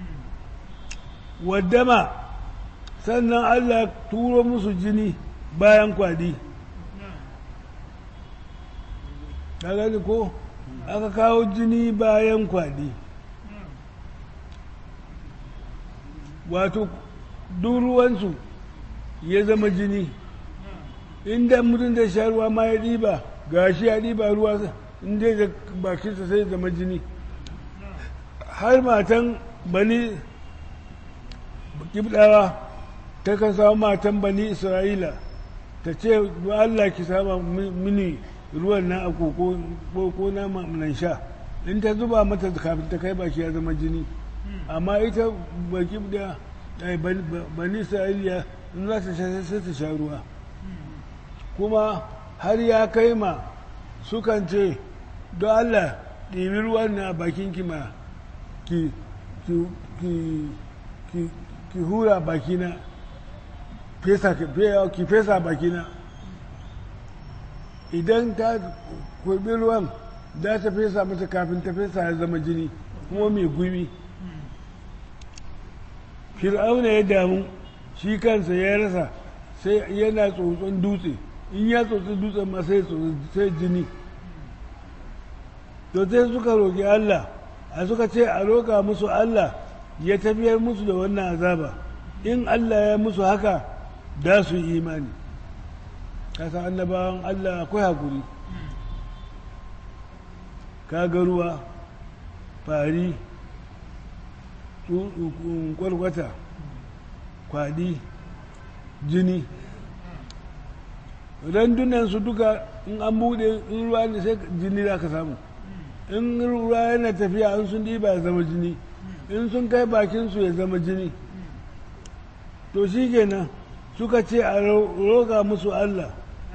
waddama sannan allah turo musu jini bayan kwadi ka gani ko aka kawo jini bayan kwadi wato duk ruwansu ya zama jini inda mutum da sha ruwa ma ya ɗiba gashi ya ɗiba ruwa inda da bakinsa sai ya zama jini har matan bani kibdawa ta kan samu matan bani isra'ila ta ce "Don allah ki sama mi- mini ruwan na a koko ko na nan sha in ta zuba mata kafin ta kai baki ya zama jini amma ita baki da bani isra'ila in za ta sha sai ta sha ruwa kuma har ya kai ma sukan ce don allah ɗibi ruwan na bakin kima ki ki ki ki ki hura bakina fesa ki fesa bakina idan ta kurbi ruwan za ta fesa mata kafin ta fesa ya zama jini kuma mai gumi fir'auna ya damu shi kansa ya rasa sai yana tsotson dutse in ya tsotsi dutsen ma sai tsotsi sai jini to sai suka roƙi Allah a suka ce a roƙa musu Allah ya tafiyar musu da wannan azaba in Allah ya musu haka da su yi imani kasa annabawan Allah akwai hakuri kaga ruwa fari kwarkwata kwadi jini randunan su duka in an bude in ruwa ne sai jini za ka samu in ruwa yana tafiya in sun ɗiba ya zama jini in sun kai bakinsu ya zama jini to shi kenan suka ce a roƙa musu Allah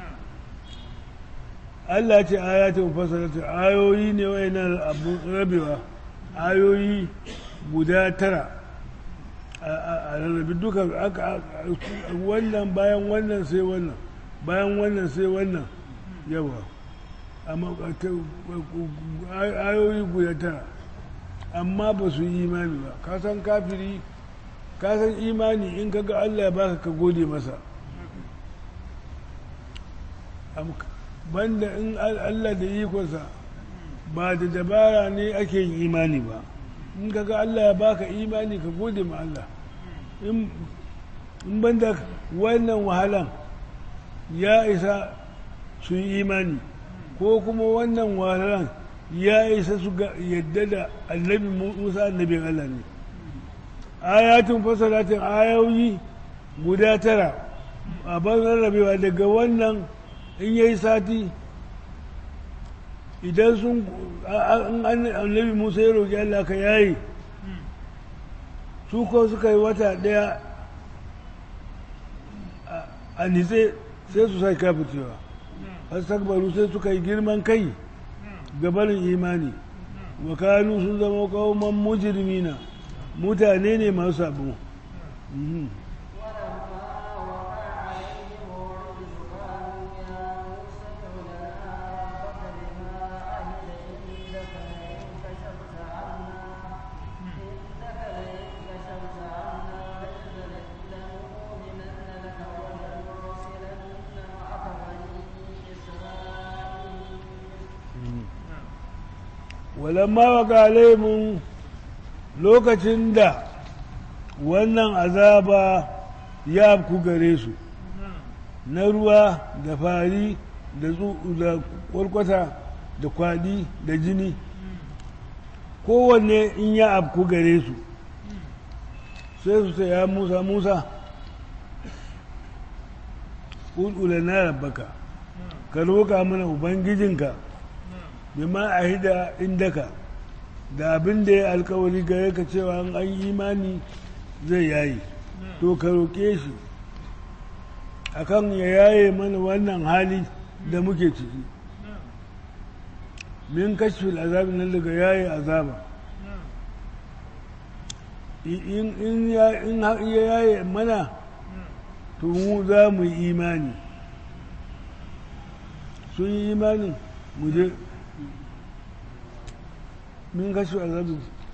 Allah ce ayatin fasarata ayoyi ne wayannan abu rabewa ayoyi guda tara a rarrabi duka wannan bayan wannan sai wannan bayan wannan sai wannan yawa amma ayoyi guda tara amma ba su yi imani ba ka san kafiri ka san imani in ka ga Allah ya baka ka gode masa banda in Allah da ikonsa ba da dabara ne ake yin imani ba in ka ga Allah ya baka imani ka gode ma Allah in banda wannan wahalan ya isa su yi imani ko kuma wannan wahalan ya isa su yadda da annabi musa annabin Allah ne ayatun fasalatin ayoyi guda tara a ban rarrabewa daga wannan in yayi sati idan sun annabi musa ya roƙi Allah ka yayi su ko suka yi wata ɗaya a nitse sai su sai kafircewa astakbaru sai suka yi girman kai gabanin imani wa kanu sun zama kauman mujrimina mutane ne masu sabo walamma waka alaimun lokacin da wannan azaba ya ku gare su na ruwa da fari da kwarkwata da kwadi da jini kowanne in ya afku gare su sai su sai ya musa musa ƙulƙula na rabbaka ka roƙa mana ubangijinka bima a hida indaka da abin da ya alkawari gare ka cewa an yi imani zai yayi to ka roƙe shi akan ya yaye mana wannan hali da muke ciki min kashfil azabi nan daga yaye azaba in ya yaye mana to mu za mu yi imani sun yi imanin mu je min kashe azabi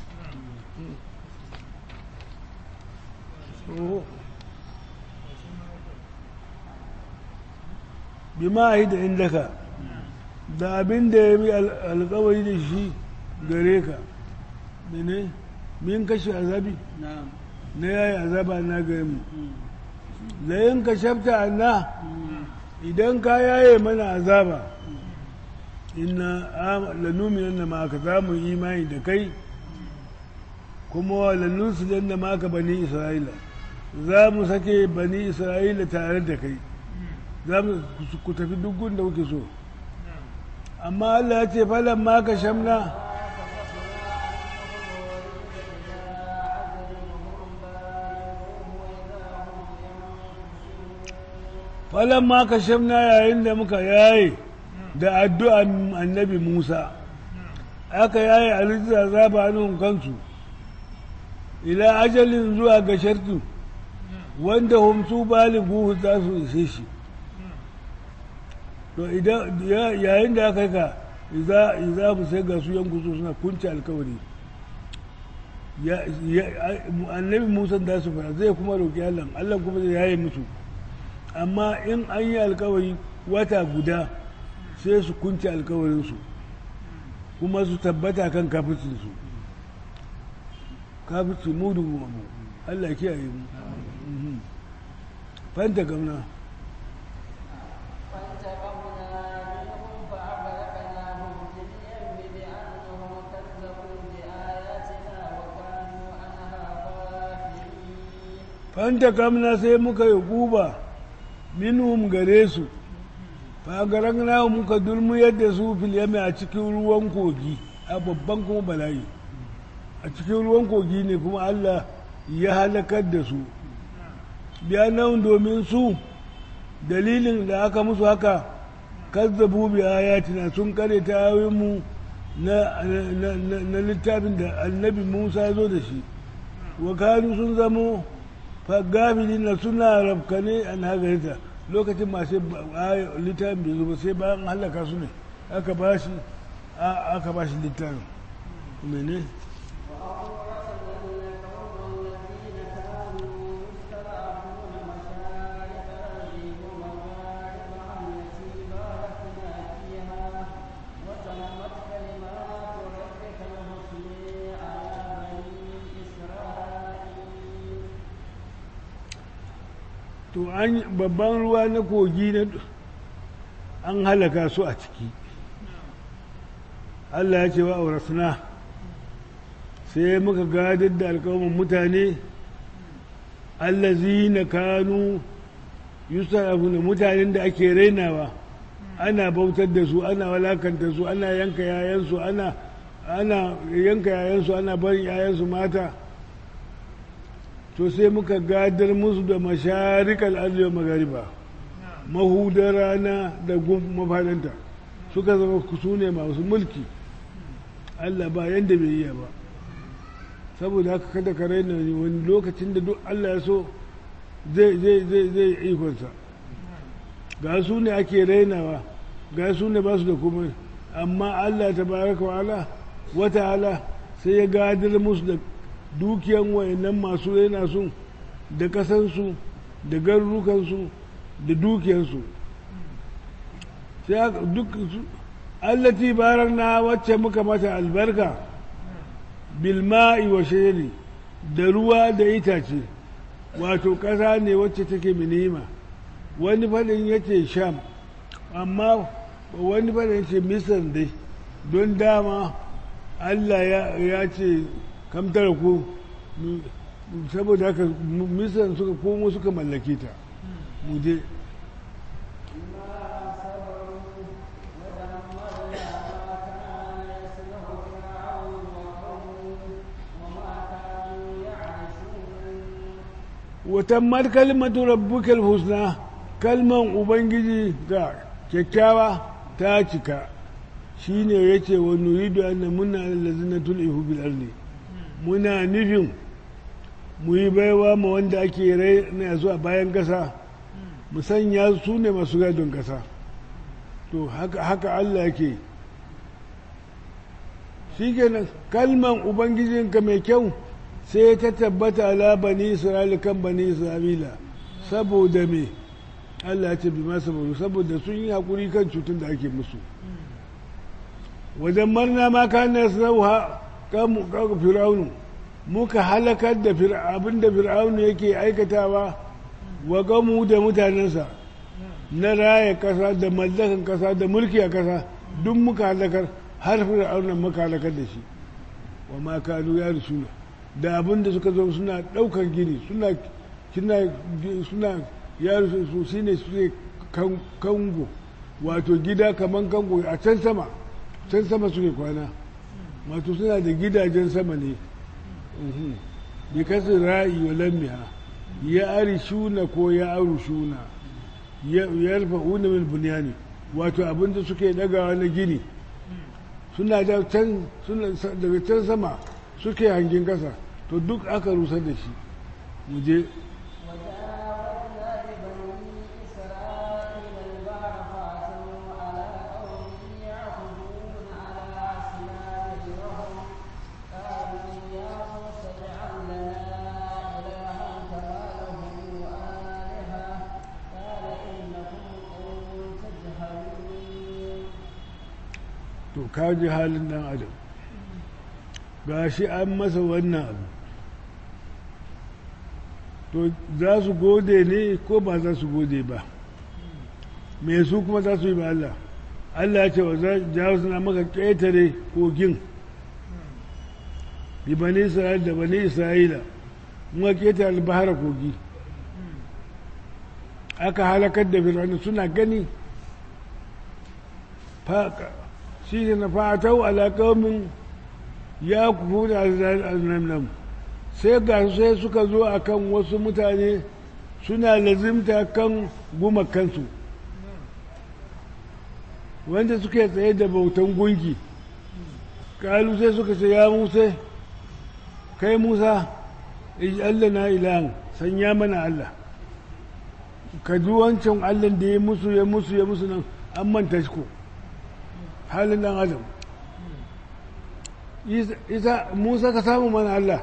bi ma yi da indaka da abin da ya bi alkawari da shi gare ka mene min kashe azabi na yayi azaba na gare mu da yin ka shafta na idan ka yaye mana azaba inna lanuminan da maka za mu imani da kai kuma lannunsu dan da maka bani isra'ila za mu sake bani isra'ila tare da kai za mu ku tafi duk da kuke so amma Allah ya ce falan maka shamna falan maka shamna yayin da muka yaye da addu'an annabi Musa, aka yayi alizza zaba hannun kansu, ila ajalin zuwa ga shartu, wanda humsu baligu za su ishe shi. To yayin da aka ka, za mu sai ga su yanku su suna kunci alkawari. annabi Musa da su fara zai kuma roƙi Allah, Allah kuma zai yaye musu. Amma in an yi alkawari wata guda, sai su kunce alkawarinsu kuma su tabbata kan kafircinsu kafirci mudu mu Allah kiyaye mu fanta gamna fanta gamna sai muka yi guba minhum gare su fagaran nawa muka dulmu yadda su filiyami a cikin ruwan kogi a babban kuma bala'i a cikin ruwan kogi ne kuma Allah ya halakar da su biya nan domin su dalilin da aka musu haka kazzabu bi ayatina sun kare ta mu na, na, littafin da annabi Musa zo da shi wa kanu sun zamo fagafilin na suna rafkane an hagarita lokacin masu littafin bai zo ba sai bayan halaka su ne aka ba shi aka ba shi littafin mene to an babban ruwa na kogi na an halaka su a ciki Allah ya ce wa aurasuna sai muka gadar da alkawamin mutane allazi na kanu yusufuna mutanen da ake rainawa ana bautar da su ana walakanta su ana yanka yayansu ana ana yanka yayansu ana barin yayansu mata to sai muka gadar musu da masharikal arzikin magariba mahudar rana da mafadanta suka zama su ne masu mulki Allah ba yadda bai iya ba saboda haka kada ka raina wani lokacin da duk Allah ya so zai zai zai zai ikonsa ga su ne ake rainawa ga su ne ba su da kuma amma Allah ta baraka wa ala wata ala sai ya gadar musu da dukiyan wayannan masu raina su da kasansu da garurukansu da dukiyansu sai duk allati barakna wacce muka mata albarka bilma'i wa shayri da ruwa da itace wato ƙasa ne wacce take minima wani faɗin yace sham amma wani faɗin yace misar dai don dama allah ya ce kamtar ku saboda haka misar suka komo suka mallake ta mu je watammar kalmatu rabbukal husna kalman ubangiji ga kyakkyawa ta cika shine yace wa nuridu an muna allazina tulihu bil ardi muna nufin mu yi baiwa ma wanda ake rai na zuwa bayan kasa mu sanya su ne masu gadon kasa to haka haka Allah yake shikenan kalman ubangijinka mai kyau sai ta tabbata ala bani isra'ila kan bani isra'ila saboda me Allah ya ce bi ma saboda saboda sun yi hakuri kan cutun da ake musu wajen marna ma kana sauha kan fir'aunu muka halakar da abin da fir'aunu yake aikatawa wa gamu da mutanensa na raya kasa da mallakan kasa da mulki a kasa duk muka halakar har fir'aunan muka halakar da shi wa ma kanu ya rusuna da abin da suka zo suna ɗaukar gini suna suna yaro su shi ne su kango wato gida kamar kango a can sama can sama suke kwana wato suna da gidajen sama ne bi kasu ra'i wa lammiha ya ari shuna ko ya aru shuna ya rufa una min bunyani wato abin da suke dagawa na gini suna da can daga can sama suke hangin kasa to duk aka rusar da shi mu je to kaji halin dan adam ga shi an masa wannan abu to za su gode ne ko ba za su gode ba me su kuma za su yi ba Allah Allah ya ce wa za jawo suna maka ƙetare kogin bi bani isra'ila da bani isra'ila muka ƙetare albahara kogi aka halakar da fir'auna suna gani shi ne na fatau alaƙaumin ya kufu da aznamnam sai ga sai suka zo a kan wasu mutane suna lazimta kan gumakansu wanda suke tsaye da bautan gunki kalu sai suka ce ya musa kai musa Allah na ilahan sanya mana Allah ka ji wancan allah da ya musu ya musu ya musu nan an manta shi ko halin dan adam isa musa ka samu mana allah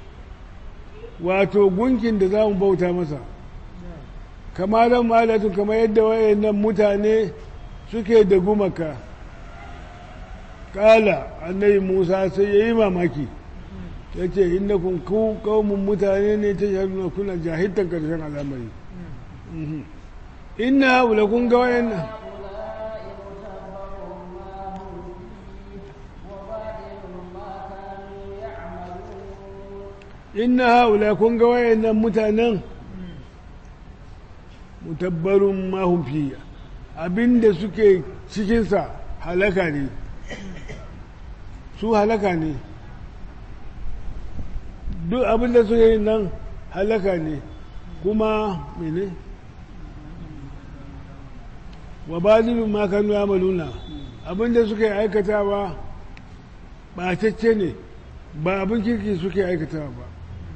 wato gunkin da za mu bauta masa kamalan malatun kamar yadda wayannan mutane suke da gumaka kala annabi musa sai ya yi mamaki ya ce inda kun kawun mutane ne ta shahaduna kuna jahiltar karshen al'amari inna haula kun ga wayannan inna haula kun ga wayannan mutanen mutabbarun mahun abinda suke cikinsa halaka ne su halaka ne duk abinda suke yin nan halaka ne kuma mene wa balilun makanu ya maluna abinda suke aikatawa ɓatacce ne ba abin kirki suke aikatawa ba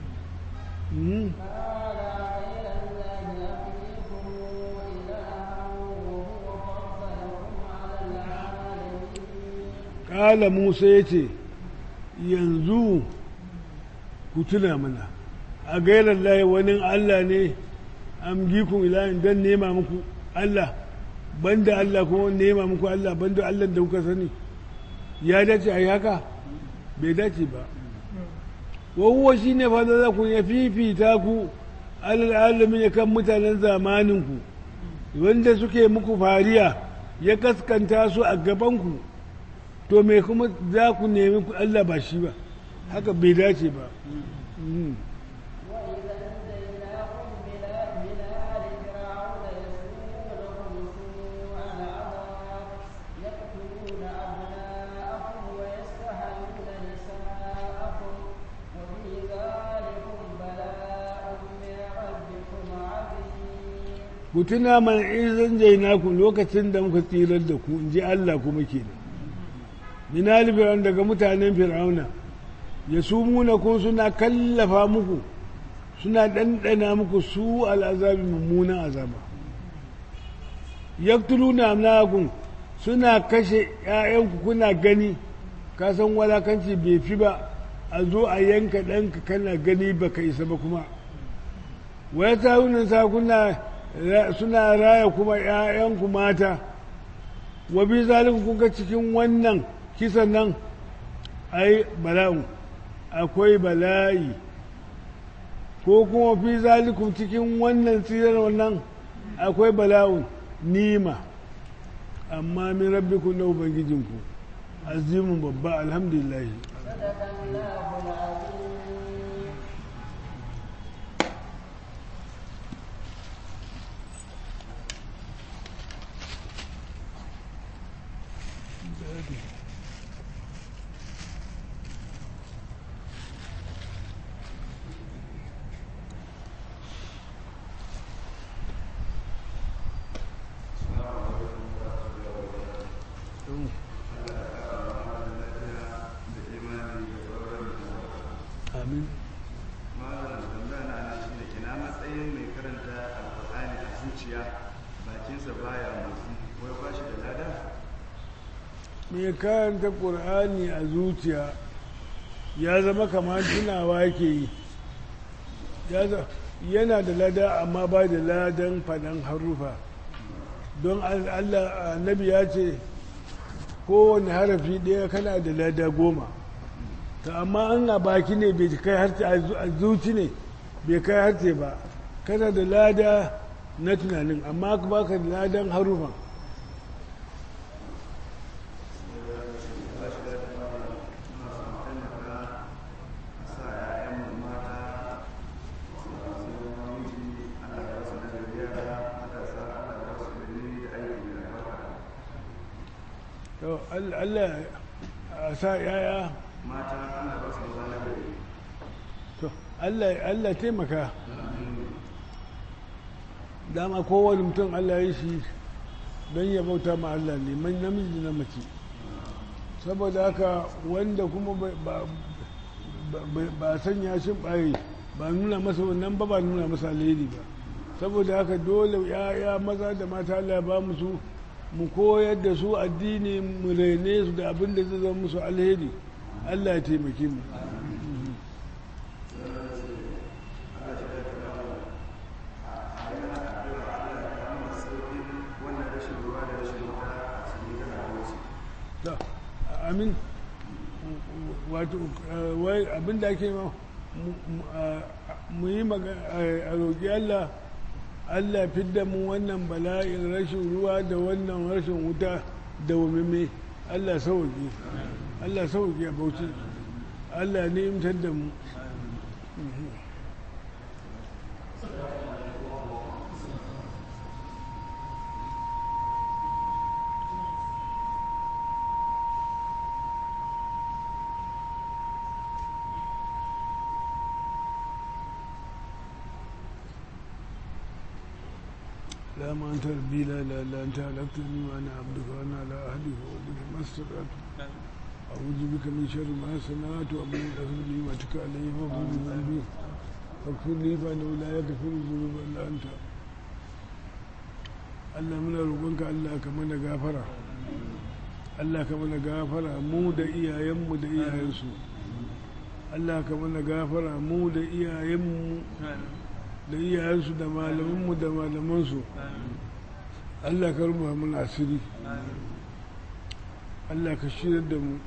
ƙala musa ya ce yanzu ku tuna mana a gairar layi wani allah ne amgikun ilahin don nema muku allah banda allah kuma nema muku allah banda allah da kuka sani ya dace a yi haka bai dace ba wahuwa shi ne fadar ku ya fifita ku al'alamin ya kan mutanen zamaninku wanda suke muku fariya ya kaskanta su a gabanku to me kuma za ku nemi Allah ba shi ba haka bai dace ba ku tuna mana izin jainaku lokacin da muka tsirar da ku in ji Allah kuma kenan min fir'aun daga mutanen fir'auna ya sumuna kun suna kallafa muku suna ɗanɗana muku su al'azabi mummunan azaba yaktuluna amlakum suna kashe ‘ya'yanku kuna gani ka san walakanci bai fi ba a zo a yanka ɗanka kana gani baka isa ba kuma waya tarunan sa kuna suna raya kuma ‘ya'yanku mata wa bi zalika kuka cikin wannan kisan nan ai bala'u akwai bala'i ko kuma fi zalikum cikin wannan tsirar wannan akwai bala'un nima amma min rabbikum na ubangijinku azimin babba alhamdulillah amin ina matsayin mai karanta alkur'ani a zuciya bakinsa baya motsi ko ya bashi da lada mai karanta ƙur'ani a zuciya ya zama kamar tunawa yake yi yana da lada amma ba da ladan faɗan harufa don allah annabi ya ce kowane harafi ɗaya kana da lada goma ta amma an a baki ne bai kai harce a zuci ne bai kai harce ba kana da lada na tunanin amma ka baka da ladan harufan Allah a sa yaya mata ana ba su da gari to Allah Allah taimaka dama kowane mutum Allah ya shi don ya bauta ma Allah ne man namiji na mace saboda haka wanda kuma ba sanya shi ɓaye ba nuna masa wannan ba ba nuna masa alheri ba saboda haka dole ya maza da mata Allah ya ba mu su mu koyar da su addini mu rene su da abin da zai zama musu alheri Allah ya taimake mu Da, amin wato wai abin da ake ma mu yi a roƙi Allah Allah fidda mu wannan bala'in rashin ruwa da wannan rashin wuta da wamime Allah sauke Allah sauke a bauchi Allah ne imtar da mu لا ما أنت ربي لا لا لا أنت هلكتني وأنا عبدك وأنا على أهلك وولدك ما استطعت أعوذ بك من شر ما صنعت وأبو أغفر لي وأتك علي فاغفر لي ذنبي فاغفر لي فإنه لا يغفر الذنوب إلا أنت Allah muna roƙonka Allah ka mana gafara Allah ka mana gafara mu da iyayenmu da iyayensu Allah ka mana gafara mu da iyayenmu da iyayensu da malamanmu da malamansu Allah ka rubuta mana asiri Allah ka shirar da mu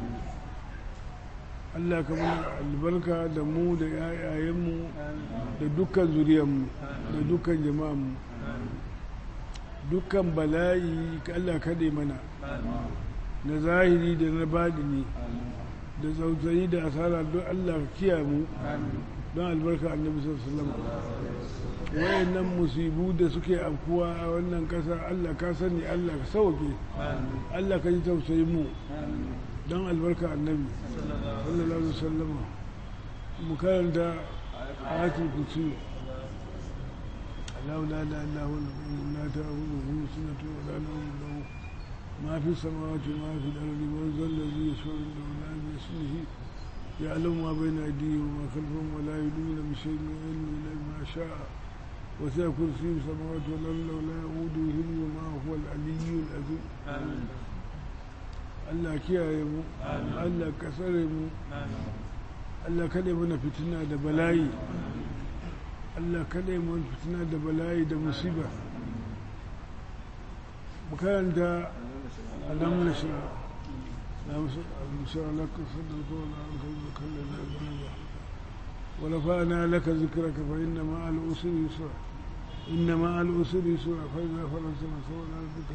Allah ka mana albarka da mu da yayayenmu da dukkan zuriyarmu da dukkan jama'anmu dukkan bala'i Allah kaɗe mana na zahiri da na baɗini da tsautsayi da asara don Allah kiya mu don albarka annabi sallallahu alaihi wayannan musibu da suke afkuwa a wannan ƙasa Allah ka sani Allah ka sauke Allah ka ji tausayi mu don albarka annabi sallallahu alaihi wasallam mu karanta ayatul kursi الله لا اله الا هو لا تاخذه سنه ولا نوم له ما في السماوات وما في الارض من ذا الذي يشفع عنده الا باسمه يعلم ما بين ايديهم وما خلفهم ولا يدون بشيء من علمه الا بما شاء وسع كرسيه السماوات والارض ولا يؤوده وما هو العلي العظيم Allah kiyaye mu Allah ka tsare mu Allah kada mana fitina da bala'i Allah kaɗai mun fitina da bala'i da musiba makaranta alam na shi na musa alaka sadaka wala an kai da kallon da zunuba wala fa'ana laka zikraka fa inna ma al usri yusra inna ma al usri yusra fa idza faranta nasawna rabbika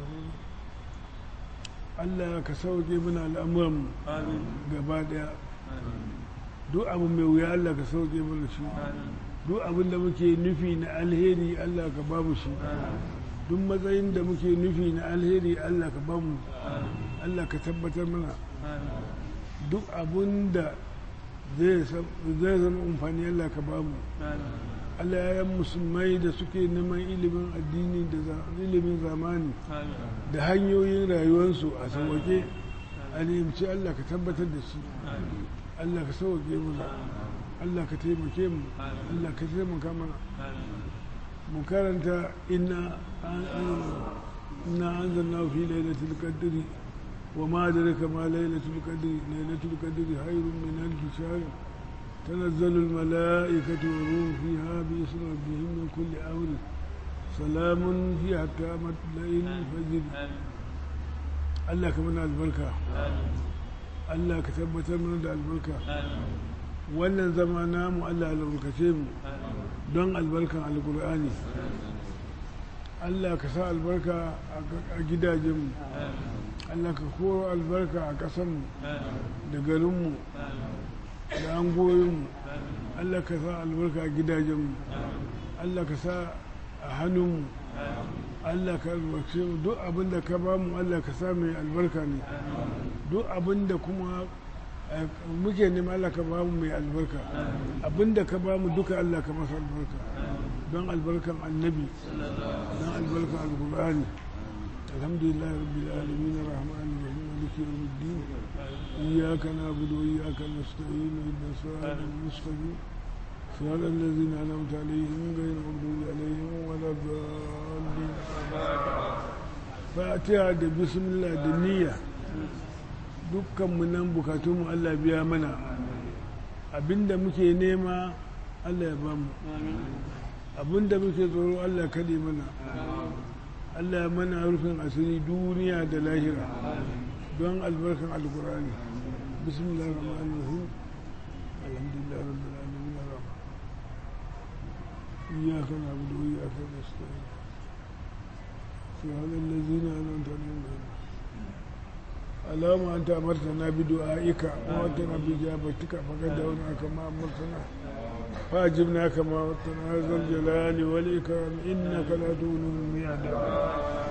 Allah ka sauke mana al'amuran gaba daya duk abu mai wuya Allah ka sauke mana shi duk abin da muke nufi na alheri Allah ka ba mu shi duk matsayin da muke nufi na alheri Allah ka ba mu Allah ka tabbatar mana duk abin da zai zama amfani Allah ka ba mu Allah ya musulmai da suke neman ilimin addini da ilimin zamani da hanyoyin rayuwarsu a sauwake a nemci Allah ka tabbatar da shi Allah ka sauwake mana Allah ka taimake mu Allah ka taimaka mana mu karanta inna inna anzalna fi lailatul qadri wa ma adraka ma lailatul qadri lailatul qadri khairun min alf shahr تنزل الملائكة والروح فيها بإذن ربهم من كل أمر سلام هي حتى مطلع الفجر الله كمان البركة الله كتبت من البركة wannan zama namu Allah albarkace mu don albarkan alkur'ani Allah ka sa albarka a gidajenmu Allah ka koro albarka a ƙasanmu da garinmu da angoyinmu Allah ka sa albarka a gidajenmu Allah ka sa a hannunmu Allah ka albarkace mu duk abin da ka bamu Allah ka sa mai albarka ne duk abin da kuma muke nema Allah ka ba mu mai albarka abinda ka ba mu duka Allah ka masa albarka don albarkan annabi don albarkan alkur'ani alhamdulillah rabbil alamin arrahman arrahim maliki yawmiddin iyyaka na'budu wa iyyaka nasta'in ihdinas siratal mustaqim صراط الذين أنعمت عليهم غير المغضوب عليهم ولا الضالين fatiha da bismillah da niyya dukkan mu nan bukatunmu Allah biya mana abinda muke nema Allah ya bamu abinda muke tsoro Allah kaɗe mana Allah ya mana rufin asiri duniya da lahira don albarkan alkurani bismillah rahman rahim alhamdulillah rabbil alamin arrahman iyyaka na'budu wa iyyaka nasta'in صراط الذين أنعمت عليهم اللهم أنت أمرتنا بدعائك وأتنا بإجابتك فقد دعونا كما أمرتنا فأجبنا كما أمرتنا ذا الجلال والإكرام إنك لا تولي الميعاد